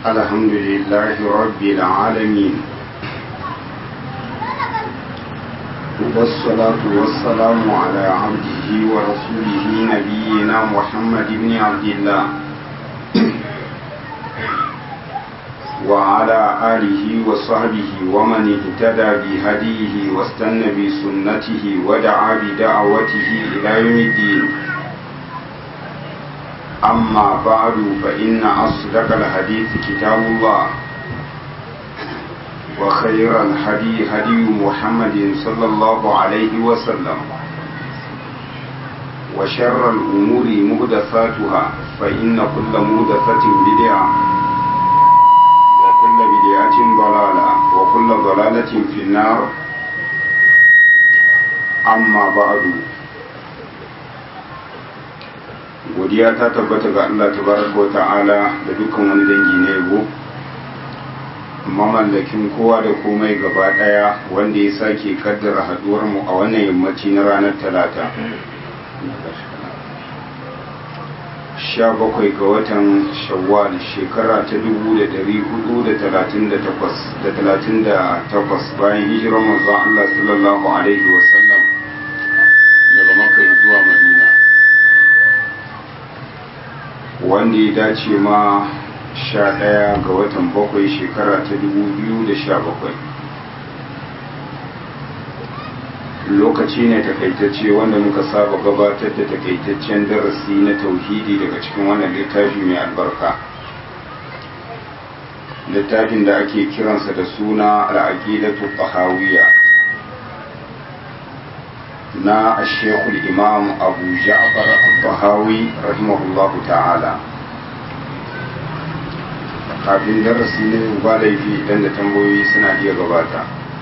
الحمد لله رب العالمين والصلاة والسلام على عبده ورسوله نبينا محمد بن عبد الله وعلى آله وصحبه ومن اهتدى بهديه واستنى بسنته ودعا بدعوته إلى يوم الدين أما بعد فإن أصدق الحديث كتاب الله وخير الهدي هدي محمد صلى الله عليه وسلم وشر الأمور مهدثاتها فإن كل مهدثة بدعة وكل بدعة ضلالة وكل ضلالة في النار أما بعد godiya ta tabbata ga Allah tabaraka wa ta'ala da dukkan wani dangi na yabo mamallakin kowa da komai gaba daya wanda ya sake kaddara haduwar mu a wannan yammaci na ranar talata sha bakwai ga watan shawwal shekara ta dubu da dari hudu da talatin da takwas da talatin da takwas bayan hijirar manzon Allah sallallahu alaihi wasallam daga makka zuwa madina wanda ya dace ma sha ɗaya ga watan bakwai shekara ta dubu biyu da sha bakwai lokaci ne takaitacce wanda muka saba gabatar da takaitaccen darasi na tauhidi daga cikin wannan littafi mai albarka littafin da ake kiransa da suna al'aqidatu tahawiyya na ashekul imam abu ja'far al-tahawi rahimahullahu ta'ala kafin darasi ne ba laifi idan da tambayoyi suna iya gabata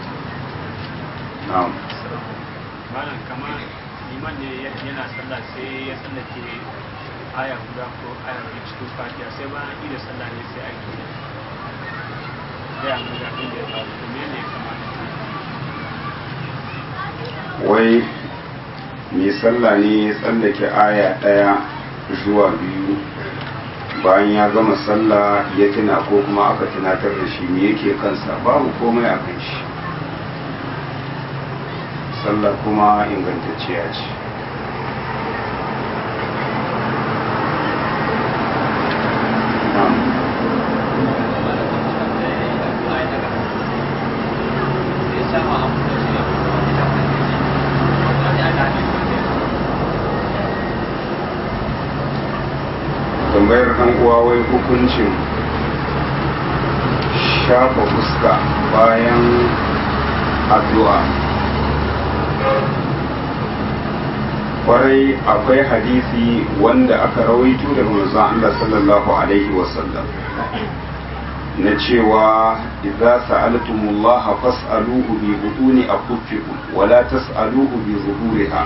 na'am malam kamar liman ne yana sallah sai ya tsallake aya guda ko aya biyu cikin fatiha sai bayan ida sallah ne sai ake gaya mu ga abin da ya faru to me ne kamata wai mai sallah ne ya tsallake aya ɗaya zuwa biyu bayan ya gama sallah ya tuna ko kuma aka tunatar da shi me yake kansa babu komai a kan shi sallah kuma ingantacciya ce tambayar ɗan uwa wai hukuncin shafa fuska bayan addu'a kwarai akwai hadisi wanda aka rawaito daga manzon Allah sallallahu alaihi wasallam na cewa idza sa'altumullaha fas'aluhu bi buduni akuffikum wala tas'aluhu bi zuhuriha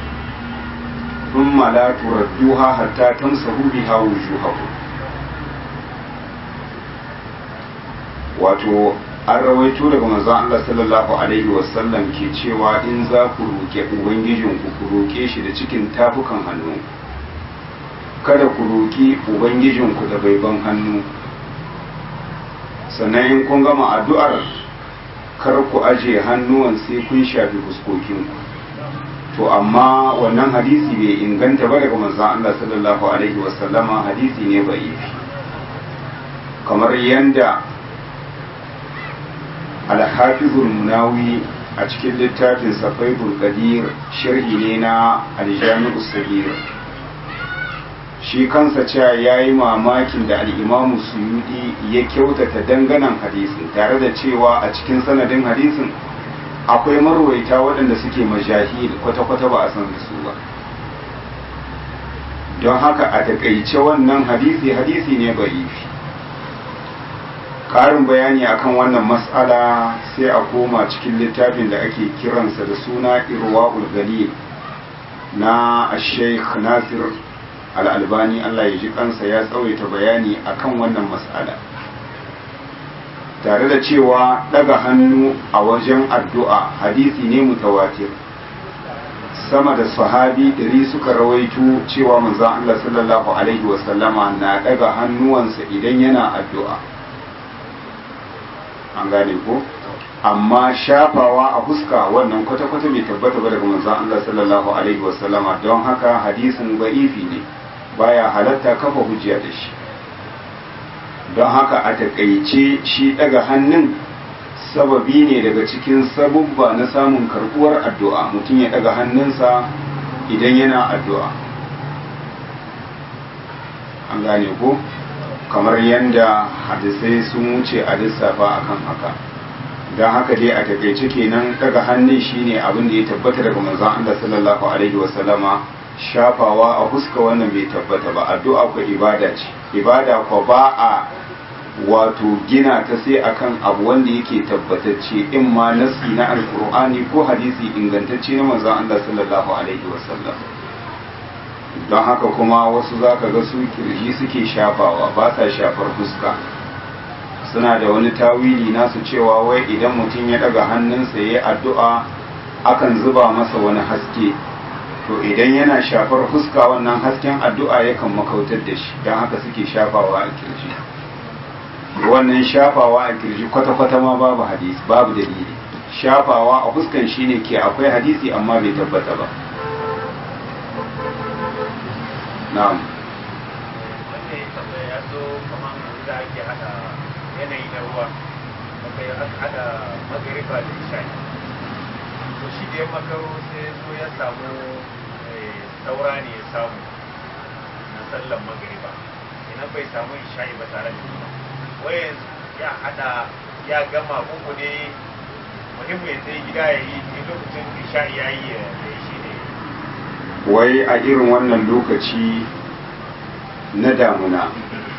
ثم لا تردوها حتى تمسحوا بها وجوهكم wato an rawaito daga manzon Allah sallallahu alaihi wasallam ke cewa in za ku roƙe ubangijinku ku roƙe shi da cikin tafukan hannu kada ku roƙi ubangijinku da baiban hannu sannan in kun gama addu'ar kar ku aje hannuwan sai kun shafi fuskokinku to amma wannan hadisi bai inganta ba daga manzon Allah sallallahu alaihi wasallama hadisi ne bai kamar yanda al-hafizul munawi a cikin littafin safaidul qadir sharhi ne na al-jami'u sagir shi kansa cewa yayi mamakin da al-imamu suyudi ya kyautata danganan hadisin tare da cewa a cikin sanadin hadisin akwai marwaita waɗanda suke majahil kwata-kwata ba a san da su ba don haka a takaice wannan hadisi hadisi ne ba'ifi ƙarin bayani akan wannan matsala sai a koma cikin littafin da ake kiransa da suna irwa'ul galil na sheikh nasir al'albani allah ya ji kansa ya tsawaita bayani akan wannan matsala tare da cewa daga hannu a wajen addu'a hadisi ne mutawatir sama da sahabi ɗari suka rawaito cewa manzon Allah sallallahu alaihi wasallama na daga hannuwansa idan yana addu'a an gane ko amma shafawa a fuska wannan kwata-kwata bai tabbata ba daga manzon Allah sallallahu alaihi wasallama don haka hadisin ba'ifi ne baya halatta kafa hujja da shi don haka a takaice shi daga hannun sababi ne daga cikin sabubba na samun karbuwar addu'a mutum ya daga hannunsa idan yana addu'a an gane ko kamar yadda hadisai sun wuce a lissafa akan haka don haka dai a takaice kenan daga hannun shine abin da ya tabbata daga manzon Allah sallallahu alaihi wasallama shafawa a fuska wannan bai tabbata ba addu'a ko ibada ce ibada ko ba a wato gina ta sai akan abu wanda yake tabbatacce in ma nasi na alkur'ani ko hadisi ingantacce na manzon Allah sallallahu alaihi wasallam don haka kuma wasu zaka ga su kirji suke shafawa ba sa shafar fuska suna da wani tawili nasu cewa wai idan mutum ya daga hannunsa ya yi addu'a akan zuba masa wani haske to idan yana shafar fuska wannan hasken addu'a yakan makautar da shi don haka suke shafawa a kirji wannan shafawa a kirji kwata-kwata ma babu hadisi babu dalili shafawa a fuskan shine ke akwai hadisi amma bai tabbata ba na'am wanda ya tambaya ya zo kamar da ake hada yanayi na ruwa aka yi hada magariba da isha'i to shi da ya makaro sai zo ya samu saura ne ya samu na sallan magariba idan bai samu isha'i ba tare da shi wayan ya hada ya gama uku ne muhimmi ya sai gida ya yi in lokacin isha'i ya yi ya yi shi ne wai a irin wannan lokaci na damuna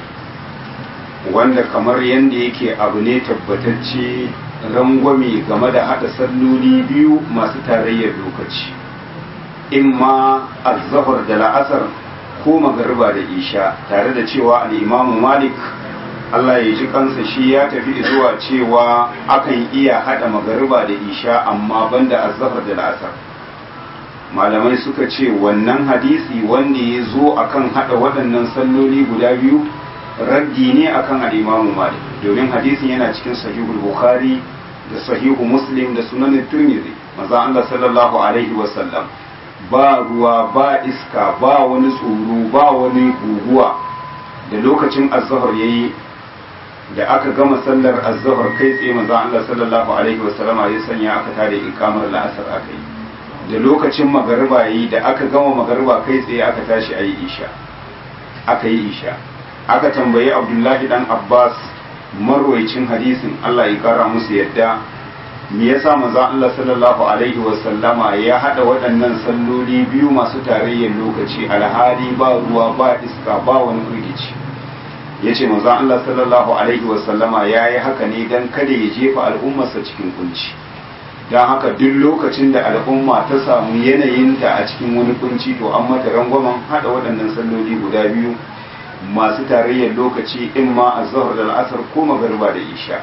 wanda kamar yadda yake abu ne tabbatacce rangwame game da haɗa salloli biyu masu tarayyar lokaci in ma azzahar da la'asar ko magariba da isha tare da cewa al'imamu malik Allah ya ji kansa shi ya tafi zuwa cewa akan iya haɗa magariba da isha amma banda azzahar da la'asar malamai suka ce wannan hadisi wanda ya zo akan haɗa waɗannan salloli guda biyu raddi ne akan al'imamu malik domin hadisin yana cikin sahihul bukhari da sahihu muslim da sunan turmizi maza Allah sallallahu alaihi wasallam ba ruwa ba iska ba wani tsoro ba wani guguwa da lokacin azhar yayi da aka gama sallar azhar kai tsaye maza Allah sallallahu alaihi wasallama ya sanya aka tada ikamar la'asar aka yi da lokacin magariba yayi da aka gama magariba kai tsaye aka tashi ayi isha aka yi isha aka tambayi abdullahi dan abbas marwaicin hadisin allah ya kara musu yadda me yasa manzo allah sallallahu alaihi wasallama ya hada waɗannan salloli biyu masu tarayyar lokaci alhali ba ruwa ba iska ba wani firgici ya ce manzo allah sallallahu alaihi wasallama ya yi haka ne don kada ya jefa al'ummarsa cikin kunci don haka duk lokacin da al'umma ta samu yanayinta a cikin wani kunci to an mata rangwamen hada waɗannan salloli guda biyu masu tarayyar lokaci in ma a zahar da al'asar ko magarba da isha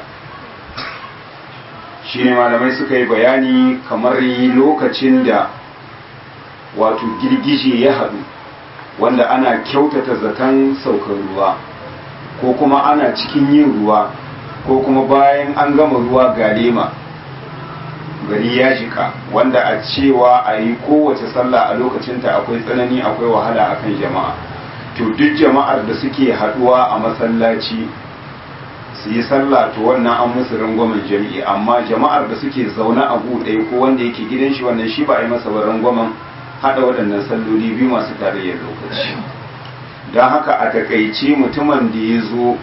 shi ne malamai suka yi bayani kamar lokacin da wato girgije ya haɗu wanda ana kyautata zaton saukar ruwa ko kuma ana cikin yin ruwa ko kuma bayan an gama ruwa galema gari ya jika wanda a cewa a yi kowace sallah a lokacinta akwai tsanani akwai wahala akan jama'a to duk jama'ar da suke haduwa a masallaci su yi sallah to wannan an musu rangwamen jami'i amma jama'ar da suke zaune a ɗaya ko wanda yake gidan shi wannan shi ba a yi masa ba rangwamen haɗa waɗannan salloli biyu masu tarayyar lokaci don haka a takaice mutumin da ya zo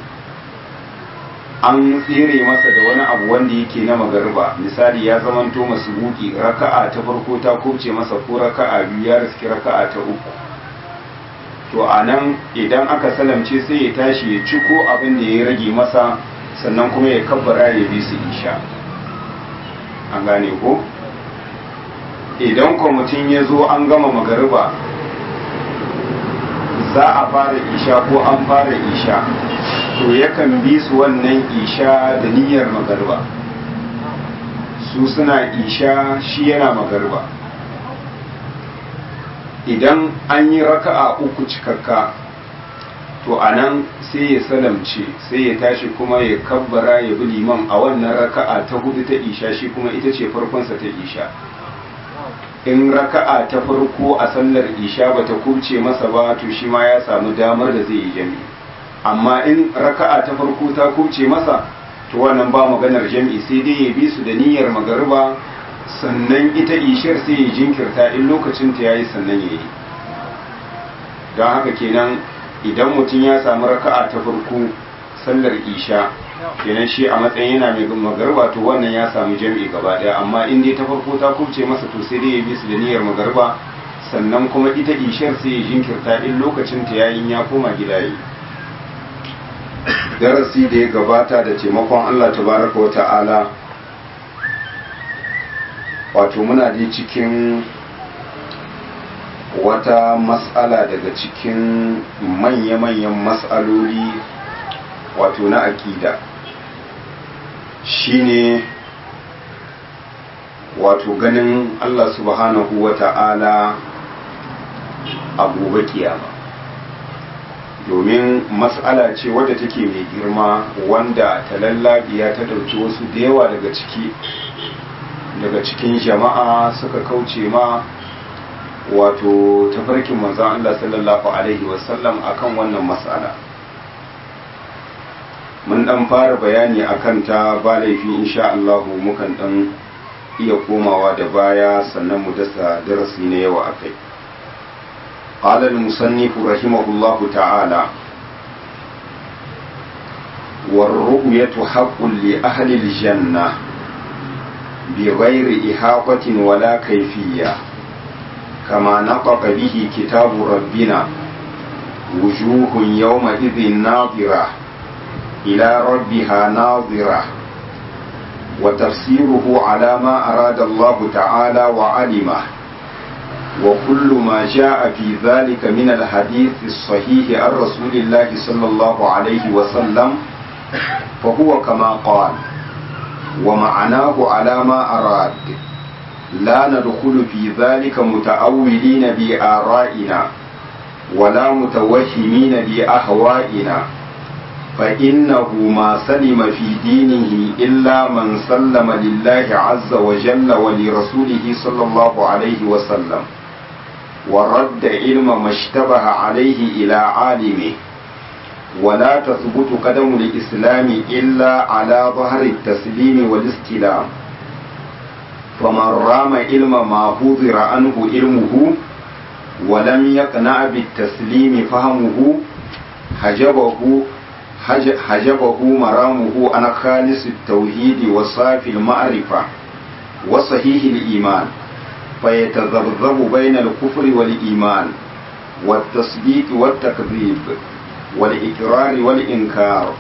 an tsere masa da wani abu wanda yake na magarba misali ya zamanto masu buki raka'a ta farko ta kubce masa ko raka'a biyu ya riski raka'a ta uku to a nan idan aka salamce sai ya tashi ya ciko abin da ya rage masa sannan kuma ya kabbara ya bi su isha an gane ko idan kwamitin ya zo an gama magariba za a fara isha ko an fara isha to yakan bi su wannan isha da niyyar magariba su suna isha shi yana magariba idan an yi raka'a uku cikakka to a nan sai ya salamce sai ya tashi kuma ya kabbara ya bi liman a wannan raka'a ta hudu ta isha shi kuma ita ce farkonsa ta isha in raka'a ta farko a sallar isha bata kubce masa ba to shi ma ya samu damar da zai yi jami'i amma in raka'a ta farko ta kubce masa to wannan ba maganar jami'i sai dai ya bi su da niyyar magariba sannan ita ishar sai ya jinkirta in lokacin ta yayi sannan ya yi don haka kenan idan mutum ya samu raka'a ta farko sallar isha kenan shi a matsayin yana mai magarba to wannan ya samu jami'i gaba daya amma in dai ta farko ta kubce masa to sai dai ya bi su da niyyar magarba sannan kuma ita ishar sai ya jinkirta in lokacin ta yayin ya koma gida yi darasi da ya gabata da taimakon Allah tabaraka wa ta'ala wato muna dai cikin wata matsala daga cikin manya-manyan matsaloli wato na akida shine wato ganin Allah subhanahu wa ta'ala a gobe kiyama domin matsala ce wadda take mai girma wanda ta lallabiya ta ɗauki wasu da yawa daga ciki daga cikin jama'a suka kauce ma wato tafarkin manzan Allah sallallahu Alaihi wasallam akan wannan matsala mun dan fara bayani akan ta ba laifi insha Allah mukan dan iya komawa da baya sannan mu dasa darasi na yawa akai قال المصنف رحمه الله تعالى والرؤية حق لأهل الجنة بغير إحاطة ولا كيفية كما نطق به كتاب ربنا وجوه يومئذ ناظرة إلى ربها ناظرة وتفسيره على ما أراد الله تعالى وعلمه وكل ما جاء في ذلك من الحديث الصحيح عن رسول الله صلى الله عليه وسلم فهو كما قال ومعناه على ما أراد لا ندخل في ذلك متأولين بآرائنا ولا متوهمين بأهوائنا فإنه ما سلم في دينه إلا من سلم لله عز وجل ولرسوله صلى الله عليه وسلم ورد علم ما اشتبه عليه إلى عالمه ولا تثبت قدم الإسلام إلا على ظهر التسليم والاستلام فمن رام علم ما حضر عنه علمه ولم يقنع بالتسليم فهمه حجبه حجبه مرامه عن خالص التوحيد وصافي المعرفة وصحيح الإيمان فيتذبذب بين الكفر والإيمان والتصديق والتكذيب والإقرار والإنكار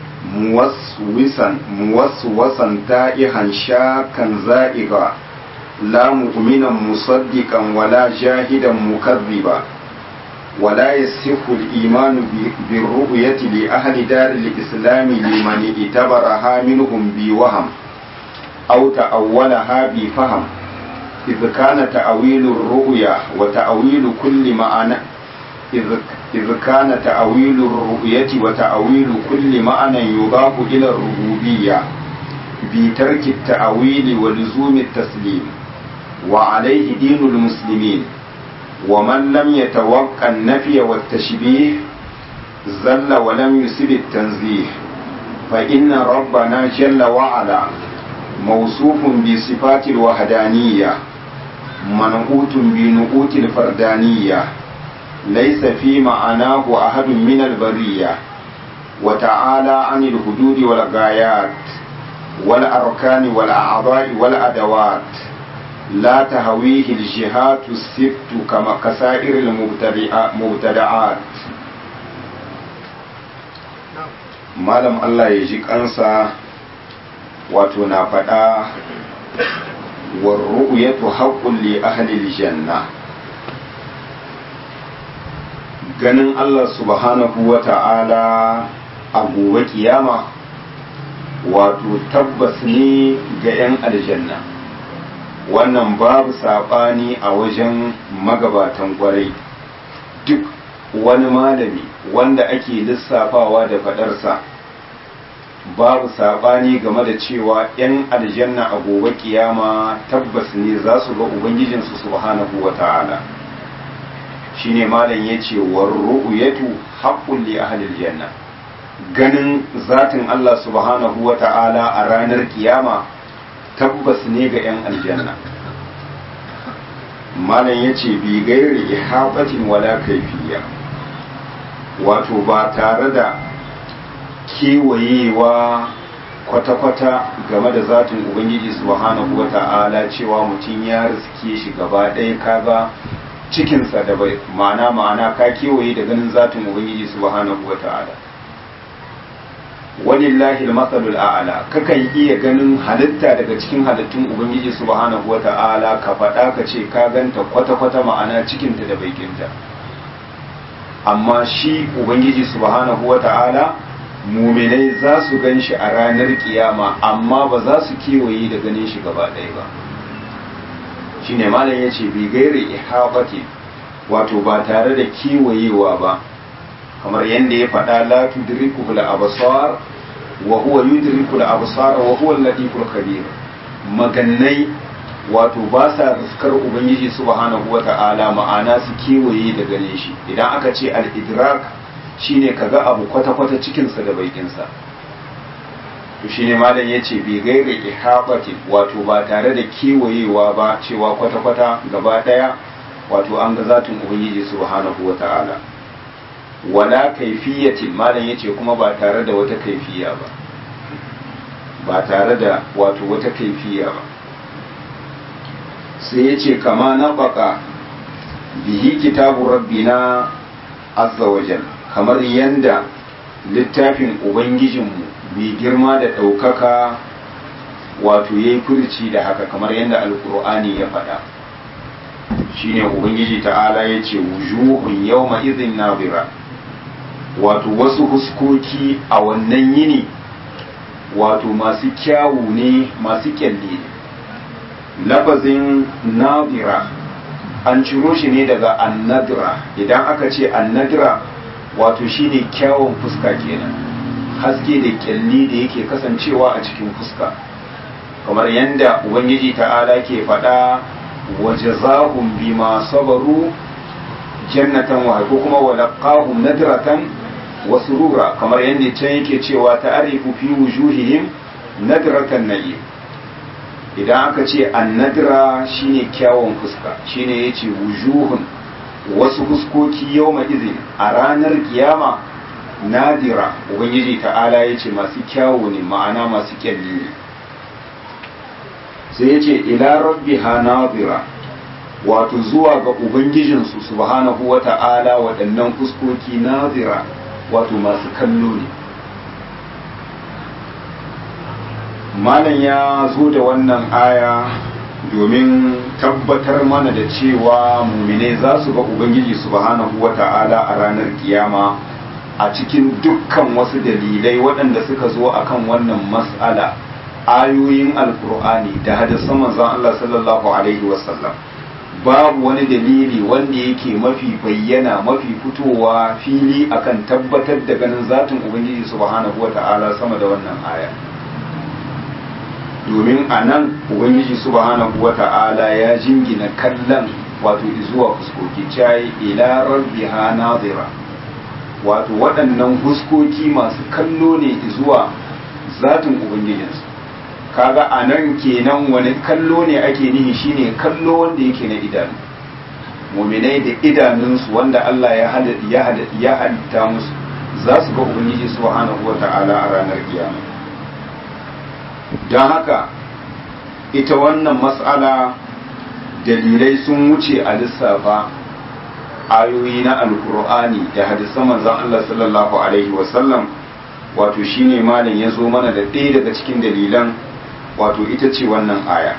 موسوسا موسوسا تائها شاكا زائغا لا مؤمنا مصدقا ولا جاهدا مكذبا ولا يصح الإيمان بالرؤية لأهل دار الإسلام لمن اعتبرها منهم بوهم أو تأولها بفهم إذ كان تأويل الرؤيا وتأويل كل معنى إذ, إذ كان تأويل الرؤية وتأويل كل معنى يضاف إلى الربوبية بترك التأويل ولزوم التسليم وعليه دين المسلمين ومن لم يتوقع النفي والتشبيه زل ولم يسب التنزيه فإن ربنا جل وعلا موصوف بصفات الوحدانية منعوت بنعوت الفردانية ليس في معناه أحد من البرية وتعالى عن الحدود والغايات والأركان والأعضاء والأدوات لا تهويه الجهات الست كما كسائر المبتدعات malam Allah ya ji kansa wato na faɗa warru'yatu haqqun li ahli janna ganin Allah subhanahu wa ta'ala a gobe kiyama wato tabbas ne ga 'yan aljanna wannan babu saɓani a wajen magabatan kwarai duk wani malami wanda ake lissafawa da fadarsa babu saɓani game da cewa 'yan aljanna a gobe kiyama tabbas ne za su ga ubangijinsu subhanahu wa ta'ala shine malam ya ce warru'uyatu haqqun li ahli janna ganin zatin Allah subhanahu wa ta'ala a ranar kiyama tabbas ne ga 'yan aljanna malam ya ce bi gairi ihabatin wala kaifiya wato ba tare da kewayewa kwata-kwata game da zatin ubangiji subhanahu wa ta'ala cewa mutum ya riske shi gaba ɗaya kaga cikinsa da bai ma'ana ma'ana ka kewaye da ganin zatin ubangiji subhanahu wa ta'ala walillahi al-masalul a'la kakan iya ganin halitta daga cikin halittun ubangiji subhanahu wa ta'ala ka faɗa ka ce ka ganta kwata-kwata ma'ana cikinta da baikinta amma shi ubangiji subhanahu wa ta'ala muminai za su gan shi a ranar kiyama amma ba za su kewaye da ganin shi gaba ɗaya ba shi ne malam ya ce bi gairi ihabati wato ba tare da kewayewa ba kamar yadda ya faɗa la tudriku al absar wa huwa yudriku al absar wa huwa al-latiful khabir magannai wato ba sa riskar ubangiji subhanahu wata'ala ma'ana su kewaye da gane shi idan aka ce al-idrak shine kaga abu kwata-kwata cikinsa da baikinsa to shine malam ya ce bai gaira ihabati wato ba tare da kewayewa ba cewa kwata-kwata gaba daya wato an ga zatin ubangiji subhanahu wata'ala wala kaifiyatin malam ya ce kuma ba tare da wata kaifiya ba ba tare da wato wata kaifiya ba sai ya ce kama na baka bihi kitabu rabbina azza wajal kamar yanda littafin ubangijinmu mai girma da ɗaukaka wato ya yi furci da haka kamar yadda alkur'ani ya faɗa shine ubangiji ta'ala ya ce wujuhun yawma izin nabira wato wasu huskoki a wannan yini wato masu kyawu ne masu kyalle lafazin nabira an ciro shi ne daga annadira idan aka ce annadira wato shine kyawun fuska kenan haske da kyalli da yake kasancewa a cikin fuska kamar yadda ubangiji ta'ala ke faɗa wa jazahum bima sabaru jannatan wa ko kuma wa laqahum nadratan wa surura kamar yadda can yake cewa ta'arifu fi wujuhihim nadratan na'im idan aka ce annadra shine kyawun fuska shine yace wujuhun wasu fuskoki yau izin a ranar kiyama nadira ubangiji ta'ala ya ce masu kyawu ne ma'ana masu kyalli ne sai ya ce ila rabbi ha nadira wato zuwa ga ubangijinsu subhanahu wa ta'ala waɗannan fuskoki nadira wato masu kallo ne malam ya zo da wannan aya domin tabbatar mana da cewa mumine za su ga ubangiji subhanahu wata'ala a ranar kiyama a cikin dukkan wasu dalilai waɗanda suka zo akan wannan mas'ala ayoyin alkur'ani da hadisan manzon Allah sallallahu alaihi wasallam babu wani dalili wanda yake mafi bayyana mafi fitowa fili akan tabbatar da ganin zatin ubangiji subhanahu wata'ala sama da wannan aya domin a nan ubangiji subhanahu wa ta'ala ya jingina kallon wato zuwa fuskoki cayi ila rabbiha nazira wato waɗannan fuskoki masu kallo ne zuwa zatin ubangijinsu kaga a nan kenan wani kallo ne ake nihi shine kallo wanda yake na idanu muminai da idanunsu wanda Allah ya halitta musu za su ga ubangiji subhanahu wa ta'ala a ranar kiyama don haka ita wannan matsala dalilai sun wuce a lissafa ayoyi na alkur'ani da hadisan manzon Allah sallallahu alaihi wasallam wato shine malam ya zo mana da ɗaya daga cikin dalilan wato ita ce wannan aya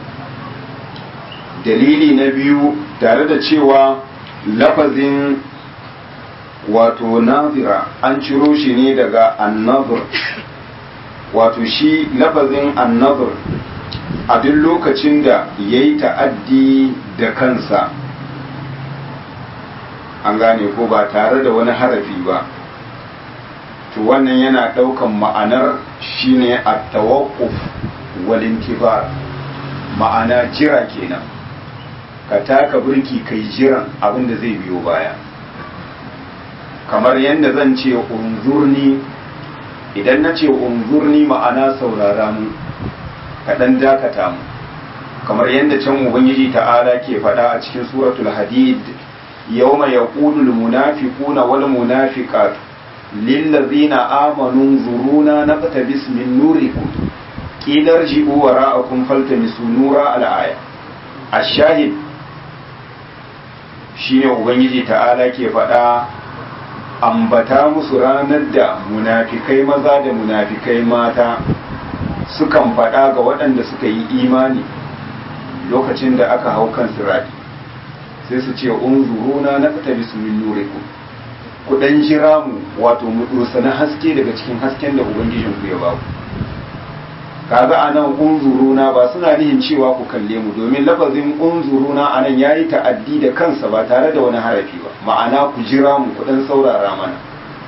dalili na biyu tare da cewa lafazin wato nazira an ciro shi ne daga annabur wato shi lafazin annabur a duk lokacin da ya yi ta'addi da kansa an gane ko ba tare da wani harafi ba to wannan yana ɗaukan ma'anar shine at-tawaqquf wal intibar ma'ana jira kenan ka taka burki kai jiran abin da zai biyo baya kamar yadda zan ce unzurni idan na ce unzurni ma'ana saurara mu kaɗan dakata mu kamar yadda can ubangiji ta'ala ke faɗa a cikin suratul hadid yawma yaqulu al munafiquna wal munafiqatu lil ladzina amanu zuruna naqtabis min nurikum qila irji'u wara'akum faltamisu nura al aya ash-shahid shine ubangiji ta'ala ke faɗa ambata musu ranar da munafikai maza da munafikai mata sukan faɗa ga waɗanda suka yi imani lokacin da aka hau kan sirati sai su ce unzuruna na fita bisu min nurikum ku dan jira mu wato mu na haske daga cikin hasken da ubangijin ku ya baku kaga anan unzuruna ba suna nihin cewa ku kalle mu domin lafazin unzuruna anan yayi ta'addi da kansa ba tare da wani harafi ba ma'ana ku jira mu ku dan saurara mana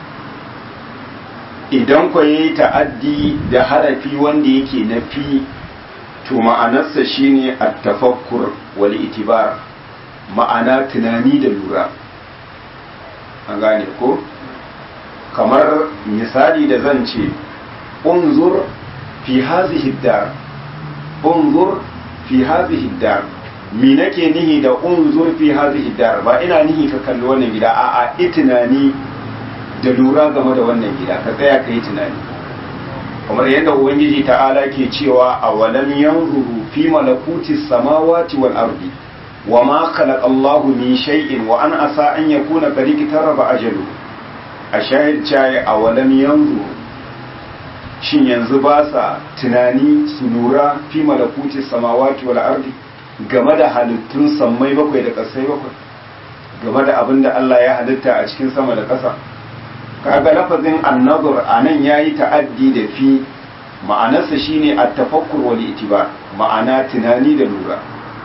idan ku yayi ta'addi da harafi wanda yake na fi to ma'anarsa shine at-tafakkur wal itibar ma'ana tunani da lura an gane ko kamar misali da zan ce unzur fi hazihi dar unzur fi hazihi dar mi nake nihi da unzur fi hazihi dar ba ina nihi ka kalli wannan gida a'a i tunani da lura game da wannan gida ka tsaya ka yi tunani kamar yadda ubangiji ta'ala ke cewa a walam yanzuru fi malakuti samawati wal ardi wa ma khalaqa Allahu min shay'in wa an asa an yakuna qad taraba ajalu a shahid chai a walam yanzuru shin yanzu ba sa tunani su lura fi malakuti samawati wal ardi game da halittun sammai bakwai da ƙasai bakwai game da abin da Allah ya halitta a cikin sama da ƙasa kaga lafazin annazur anan yayi ta'addi da fi ma'anarsa shine at-tafakkur wal itibar ma'ana tunani da lura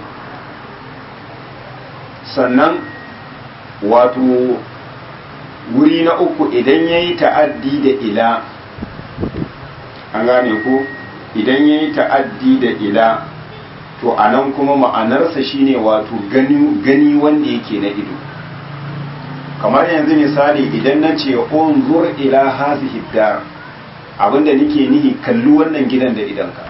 sannan wato wuri na uku idan yayi ta'addi da ila an gane ko idan yayi ta'addi da ila to anan kuma ma'anarsa shine wato gani gani wanda yake na ido kamar yanzu misali idan na ce unzur ila hazihi dar abinda nake nihi kalli wannan gidan da idanka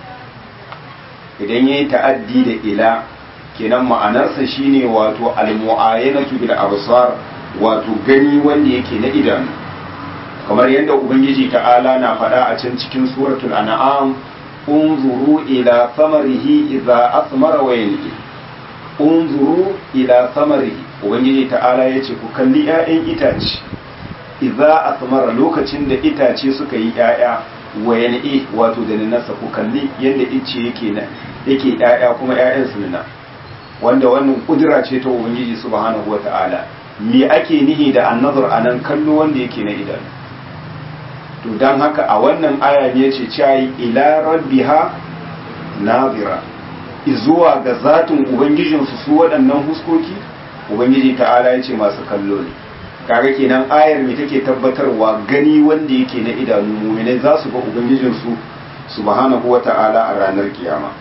idan yayi ta'addi da ila kenan ma'anarsa shine wato almu'ayanatu bil absar wato gani wanda yake na idanu kamar yadda ubangiji ta'ala na faɗa a can cikin suratul an'am unzuru ila thamarihi idza asmara wa yanqi unzuru ila thamarihi ubangiji ta'ala ya ce ku kalli 'ya'yan itace idza asmara lokacin da itace suka yi 'ya'ya wa yan'i wato da nasa ku kalli yadda ice yake na yake 'ya'ya kuma 'ya'yan su nuna wanda wannan kudura ce ta ubangiji subhanahu wata'ala me ake nihi da annazar anan kallo wanda yake na idanu to dan haka a wannan aya ne ce cai ila rabbiha nazira izuwa ga zatin ubangijinsu su waɗannan huskoki ubangiji ta'ala ya ce masu kallo ne kaga kenan ayar me take tabbatarwa gani wanda yake na idanu muminai za su ga ubangijinsu subhanahu wata'ala a ranar kiyama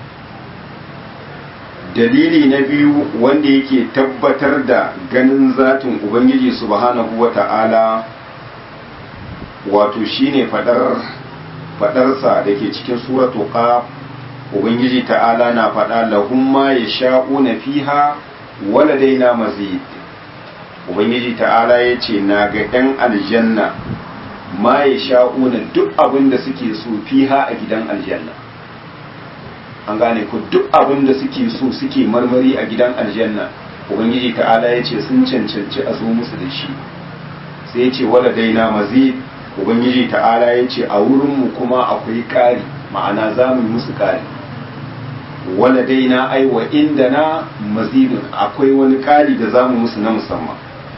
dalili na biyu wanda yake tabbatar da ganin zatin ubangiji subhanahu wata'ala wato shine fadar fadarsa da ke cikin suratu qaf ubangiji ta'ala na faɗa lahum ma yasha'una fiha waladaina mazid ubangiji ta'ala ya ce na ga 'yan aljanna ma ya sha'una duk abin da suke so fiha a gidan aljanna an gane ku duk abin da suke so suke marmari a gidan aljanna ubangiji ta'ala ya ce sun cancanci a zo musu da shi sai ya ce waladaina mazid ubangiji ta'ala ya ce a wurinmu kuma akwai ƙari ma'ana za mu yi musu ƙari waladaina ai wa inda na mazidun akwai wani ƙari da zamu musu na musamman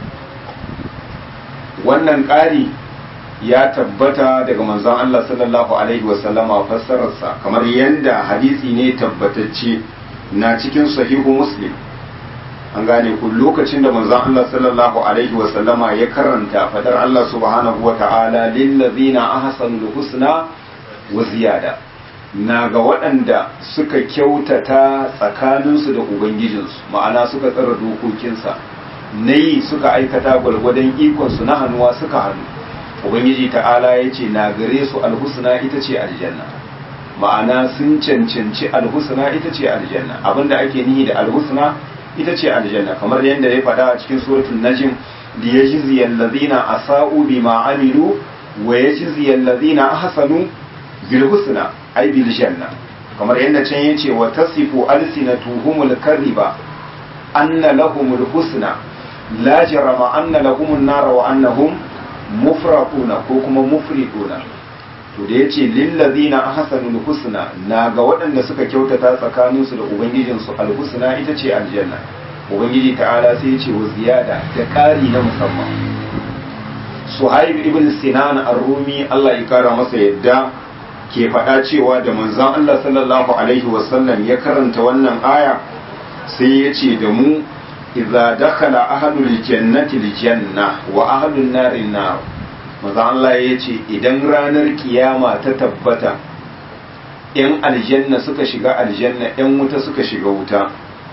wannan ƙari ya tabbata daga manzon Allah sallallahu alaihi wasallama fassararsa kamar yadda hadisi ne tabbatacce na cikin sahihu muslim an gane ku lokacin da manzon Allah sallallahu alaihi wa sallama ya karanta fadar Allah subhanahu wa ta'ala lil ladzina ahsanul husna wa ziyada na ga waɗanda suka kyautata tsakaninsu da ubangijinsu ma'ana suka tsara dokokinsa na yi suka aikata gwalgwadon ikonsu na hannuwa suka hannu ubangiji ta'ala ya ce na gare su alhusna ita ce aljanna ma'ana sun cancanci alhusna ita ce aljanna abinda ake nihi da alhusna ita ce aljanna kamar yadda ya faɗa a cikin suratul najm li yajzi allazina asa'u bima amilu wa yajzi allazina ahsanu bil husna ay bil janna kamar yadda can yace wa tasifu alsinatuhumul kadhiba anna lahumul husna la jarama anna lahumun nara wa annahum mufraquna ko kuma mufriduna to da yace lil ladina ahsanul husna na ga waɗanda suka kyautata tsakaninsu da ubangijinsu alhusna ita ce aljanna ubangiji ta'ala sai ya ce wa ziyada da ƙari na musamman suhaib ibn sinan ar-rumi Allah ya kara masa yadda ke faɗa cewa da manzon Allah sallallahu alaihi wasallam ya karanta wannan aya sai ya ce da mu idza dakhala ahlul jannati aljanna wa ahlun nari nar manzon Allah ya ce idan ranar kiyama ta tabbata yan aljanna suka shiga aljanna yan wuta suka shiga wuta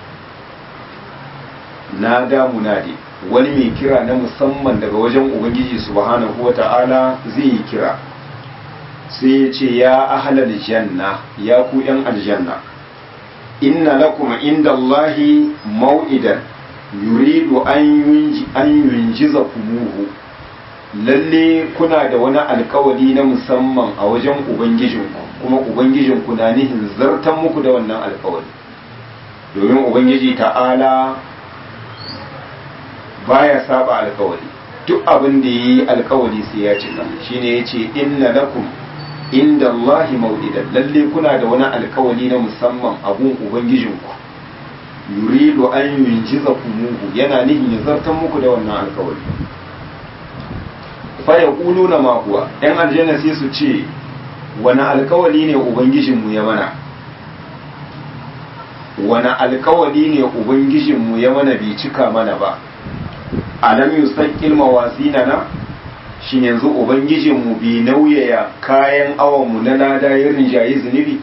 na da munadi wani mai kira na musamman daga wajen ubangiji subhanahu wata'ala zai yi kira sai ya ce ya ahlal janna ya ku yan aljanna inna lakum inda Allahi mau'idan yuridu an yunjiza kumuhu lalle kuna da wani alkawari na musamman a wajen ubangijinku kuma ubangijinku na nihin zartan muku da wannan alkawari domin ubangiji ta'ala baya saba alkawari duk abin da yi alkawari sai ya cika shine yace inna lakum inda Allahi mau'idan lalle kuna da wani alkawari na musamman abun ubangijinku yuridu an yunjiza kumuhu yana nihin ya zartan muku da wannan alkawari fa yaquluna ma huwa yan aljanna sai su ce wani alkawari ne ubangijinmu ya mana wani alkawari ne ubangijinmu ya mana bai cika mana ba alam yusaqil mawazinana shin yanzu ubangijinmu bai nauyaya kayan awonmu na lada ya rinjayi zunubi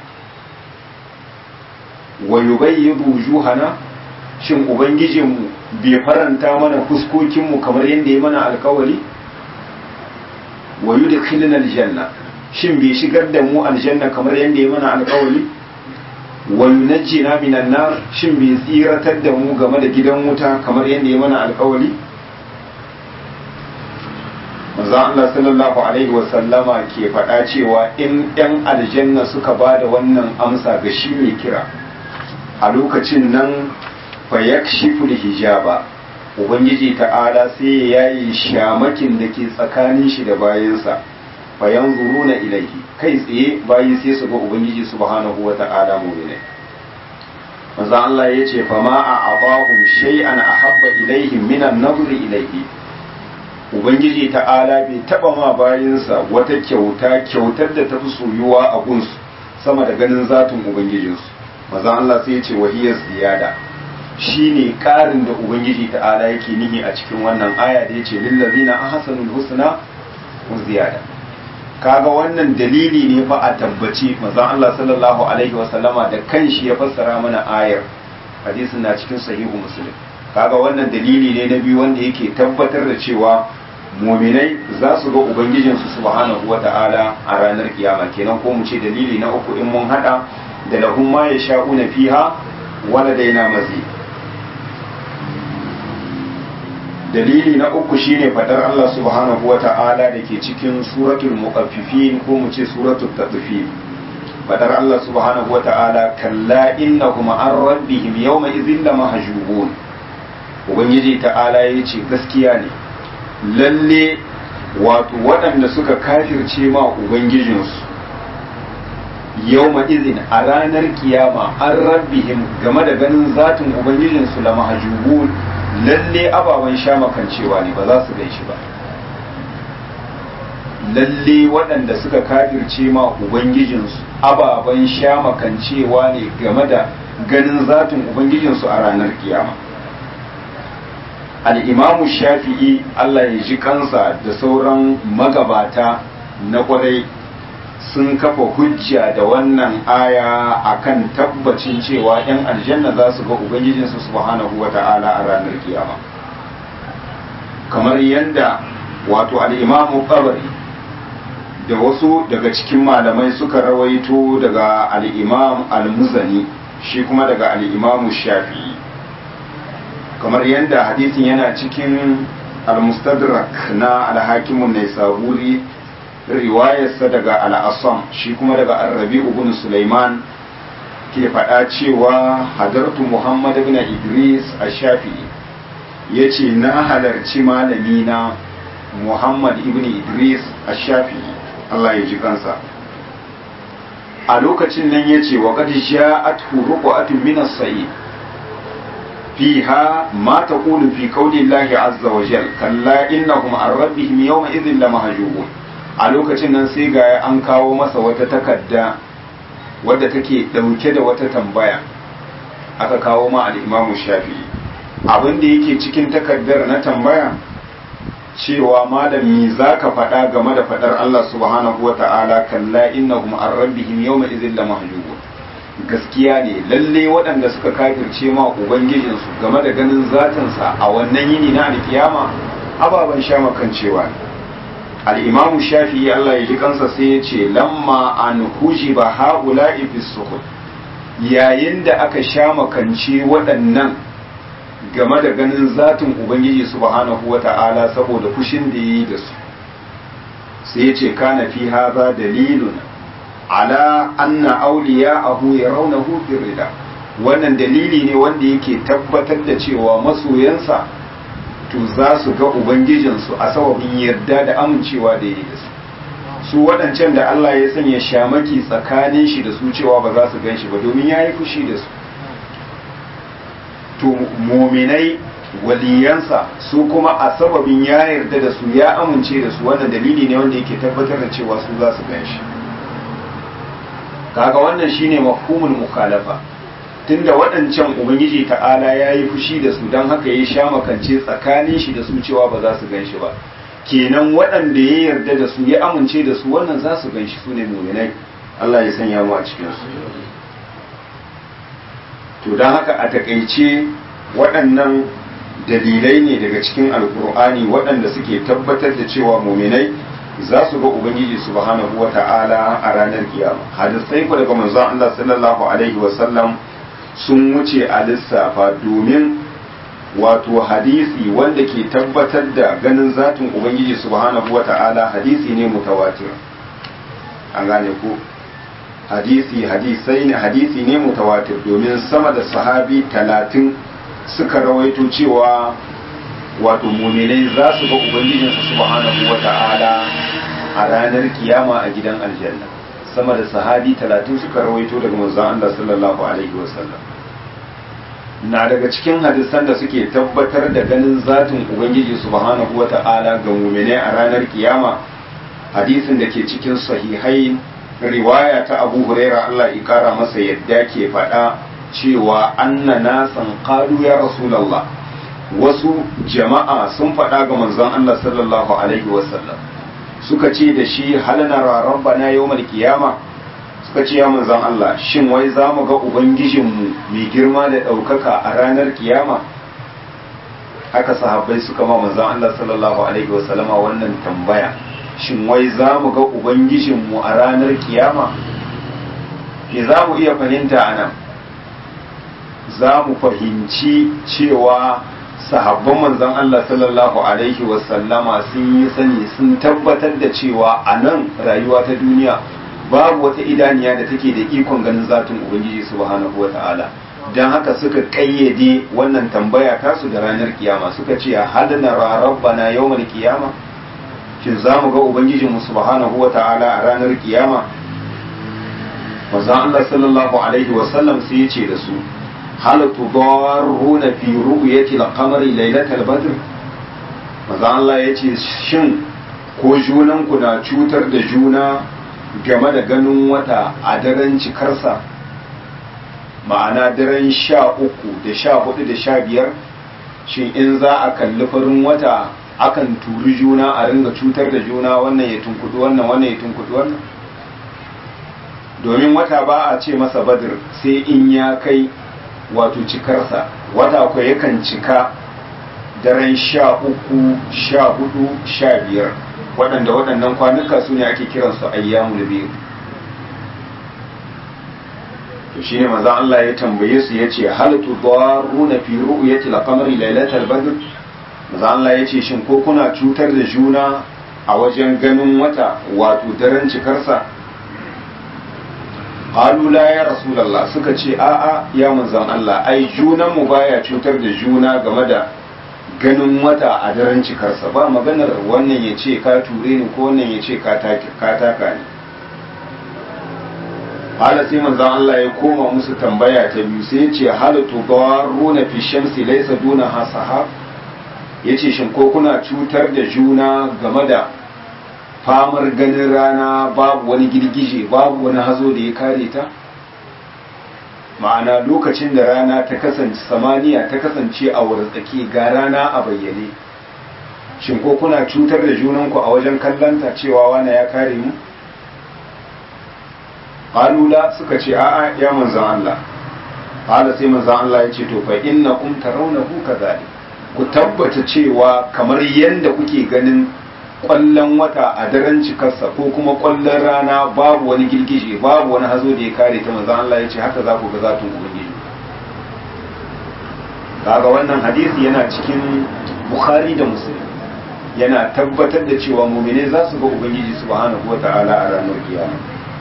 wa yubayyidu wujuhana shin ubangijinmu bai faranta mana fuskokinmu kamar yadda ya mana alkawari wa yudkhilna aljanna shin bai shigar da mu aljanna kamar yadda ya mana alkawari wa yunajjina minan nar shin bai tsiratar da mu game da gidan wuta kamar yadda ya mana alkawari manzo Allah sallallahu alaihi wa sallama ke faɗa cewa in ɗan aljanna suka ba da wannan amsa ga shi mai kira a lokacin nan fa yakshifu hijaba ubangiji ta'ala sai ya yayi shamakin da ke tsakanin shi da bayansa fa yanzuruna ilaihi kai tsaye bayi sai su ga ubangiji subhanahu wa ta'ala mu'mini manzo Allah ya ce fa ma a'abahum shay'an ahabba ilaihim minan nazri ilaihi ubangiji ta'ala bai taba ma bayinsa wata kyauta kyautar da tafi soyuwa a gunsu sama da ganin zatin ubangijinsu maza Allah sai ya ce wahiyar ziyada shine karin da ubangiji ta'ala yake nihi a cikin wannan aya da yace lillazina ahsanul husna wa ziyada kaga wannan dalili ne fa a tabbaci maza Allah sallallahu alaihi wa sallama da kanshi ya fassara mana ayar hadisin na cikin sahihu muslim kaga wannan dalili ne na biyu wanda yake tabbatar da cewa muminai za su ga ubangijinsu subhanahu wa ta'ala a ranar kiyama kenan ko mu ce dalili na uku in mun hada da lahum ma yasha'una fiha wala daina mazi dalili na uku shine fadar Allah subhanahu wa ta'ala da ke cikin suratul muqaffifin ko mu ce suratul tadfif fadar Allah subhanahu wa ta'ala kalla innahum an rabbihim yawma idhin lamahjubun ubangiji ta'ala yace gaskiya ne lalle wato waɗanda suka kafirce ma ubangijinsu yau izin a ranar kiyama an rabbihim game da ganin zatin ubangijinsu la mahjubun lalle ababen sha makancewa ne ba za su shi ba lalle waɗanda suka kafirce ma ubangijinsu ababen sha makancewa ne game da ganin zatin ubangijinsu a ranar kiyama al'imamu shafi'i Allah ya ji kansa da sauran magabata na kwarai sun kafa hujja da wannan aya akan tabbacin cewa 'yan aljanna za su ga ubangijinsu subhanahu wa ta'ala a ranar kiyama kamar yadda wato al'imamu ƙabari da wasu daga cikin malamai suka rawaito daga al'imam al-muzani shi kuma daga al'imamu shafi'i kamar yadda hadisin yana cikin al-mustadrak na al-hakimun ne saburi riwayarsa daga al-asam shi kuma daga arabi ibn sulaiman ke faɗa cewa hadartu muhammad ibn idris a shafi'i ya ce na halarci malami na muhammad ibn idris a shafi'i allah ya ji kansa a lokacin nan ya ce wa ƙadi sha'atu ruqatun min as-sa'id فيها ما تقول في قول الله عز وجل كلا إنهم عن ربهم يومئذ لمهجوبون a lokacin nan sai ga an kawo masa wata takarda wadda take dauke da wata tambaya aka kawo ma al-Imam Shafi'i abin da yake cikin takardar na tambaya cewa malami zaka faɗa game da faɗar Allah subhanahu wata'ala kalla innahum an rabbihim yawma idhin lamahjubun gaskiya ne lalle waɗanda suka kafirce ma ubangijinsu game da ganin zatinsa a wannan yini na alkiyama ababen sha makancewa ne al'imamu shafi'i Allah ya ji kansa sai ya ce lamma an huji ba haƙula ifis yayin da aka sha makance waɗannan game da ganin zatin ubangiji subhanahu wa ta'ala saboda fushin da ya yi da su sai ya ce kana fi haza dalilun ala anna awliya'ahu yarawnahu fi rida wannan dalili ne wanda yake tabbatar da cewa masoyansa to za su ga ubangijinsu a sababin yarda da amincewa da yi da su su waɗancan da Allah ya sanya shamaki tsakanin shi da su cewa ba za su gan shi ba domin ya yi fushi da su to muminai waliyansa su kuma a sababin ya yarda da su ya amince da su wannan dalili ne wanda yake tabbatar da cewa su za su gan shi kaga wannan shine mafhumul mukhalafa tunda waɗancan ubangiji ta'ala ya yi fushi da su don haka ya sha makance tsakanin shi da su cewa ba za su gan shi ba kenan waɗanda ya yarda da su ya amince da su wannan za su gan shi su ne muminai Allah ya sanya mu a cikinsu to don haka a takaice waɗannan dalilai ne daga cikin alkur'ani waɗanda suke tabbatar da cewa muminai za su ga ubangiji subhanahu wa ta'ala a ranar kiyama hadisai ku daga manzon Allah sallallahu alaihi wa sallam sun wuce a lissafa domin wato hadisi wanda ke tabbatar da ganin zatin ubangiji subhanahu wa ta'ala hadisi ne mutawatir an gane ku hadisi hadisai ne hadisi ne mutawatir domin sama da sahabi talatin suka rawaito cewa wato muminai za su ga ubangijinsu subhanahu wa ta'ala a ranar kiyama a gidan aljanna sama da sahabi talatin suka rawaito daga manzon Allah sallallahu alaihi wasallam na daga cikin hadisan da suke tabbatar da ganin zatin ubangiji subhanahu wa ta'ala ga muminai a ranar kiyama hadisin da ke cikin sahihai riwaya ta abu huraira Allah ya kara masa yadda ke faɗa cewa anna nasan qalu ya rasulullah wasu jama'a sun faɗa ga manzon Allah sallallahu alaihi wasallam suka ce da shi hal nara rabbana yawmal qiyama suka ce ya manzon Allah shin wai za mu ga ubangijinmu mai girma da ɗaukaka a ranar kiyama haka sahabbai suka ma manzon Allah sallallahu alaihi wasallama wannan tambaya shin wai za mu ga ubangijinmu a ranar kiyama me za mu iya fahimta a nan za mu fahimci cewa sahabban manzon Allah sallallahu alaihi wasallama sun yi sani sun tabbatar da cewa a nan rayuwa ta duniya babu wata idaniya da take da ikon ganin zatin ubangiji subhanahu wa ta'ala don haka suka kayyade wannan tambaya tasu da ranar kiyama suka ce hal nara rabbana yawmal kiyama shin za mu ga ubangijinmu subhanahu wa ta'ala a ranar kiyama manzon Allah sallallahu alaihi wasallam sai ya ce da su hal tudarruna fi ru'yati al-qamari laylatal badr manzo Allah yace shin ko junan ku na cutar da juna game da ganin wata a daren cikarsa ma'ana daren sha uku da sha hudu da sha biyar shin in za a kalli farin wata akan turi juna a ringa cutar da juna wannan ya tunkudu wannan wannan ya tunkudu wannan domin wata ba a ce masa badir sai in ya kai wato cikarsa wata kwa yakan cika daren sha uku sha hudu sha biyar waɗanda waɗannan kwanuka su ne ake kiransu ayyamul biyu to shine manzon Allah ya tambaye su yace hal tudaruna fi ru'yati al-qamari lailatal badr manzon Allah yace shin ko kuna cutar da juna a wajen ganin wata wato daren cikarsa qalu la ya rasulullah suka ce a'a ya manzon Allah ai junan mu baya cutar da juna game da ganin wata a daren cikarsa ba maganar wannan ya ce ka ture ni ko wannan ya ce ka taka ni hala sai manzon Allah ya koma musu tambaya ta biyu sai ya ce hal tudaruna fi shamsi laysa duna hasahab yace shin ko kuna cutar da juna game da famar ganin rana babu wani girgije babu wani hazo da ya kare ta ma'ana lokacin da rana ta kasance samaniya ta kasance a wurin ga rana a bayyane shin ko kuna cutar da junanku a wajen kallanta cewa wane ya kare mu qalula suka ce a'a ya manzon Allah qala sai manzon Allah ya ce to fa innakum tarawnahu kadhalik ku tabbata cewa kamar yanda kuke ganin kwallon wata a daren cikarsa ko kuma kwallon rana babu wani girgije babu wani hazo da ya kare ta manzon Allah ya ce haka za ku ga zatun ubangiji kaga wannan hadisi yana cikin bukhari da muslim yana tabbatar da cewa mumine za su ga ubangiji subhanahu wataala a ranar kiyama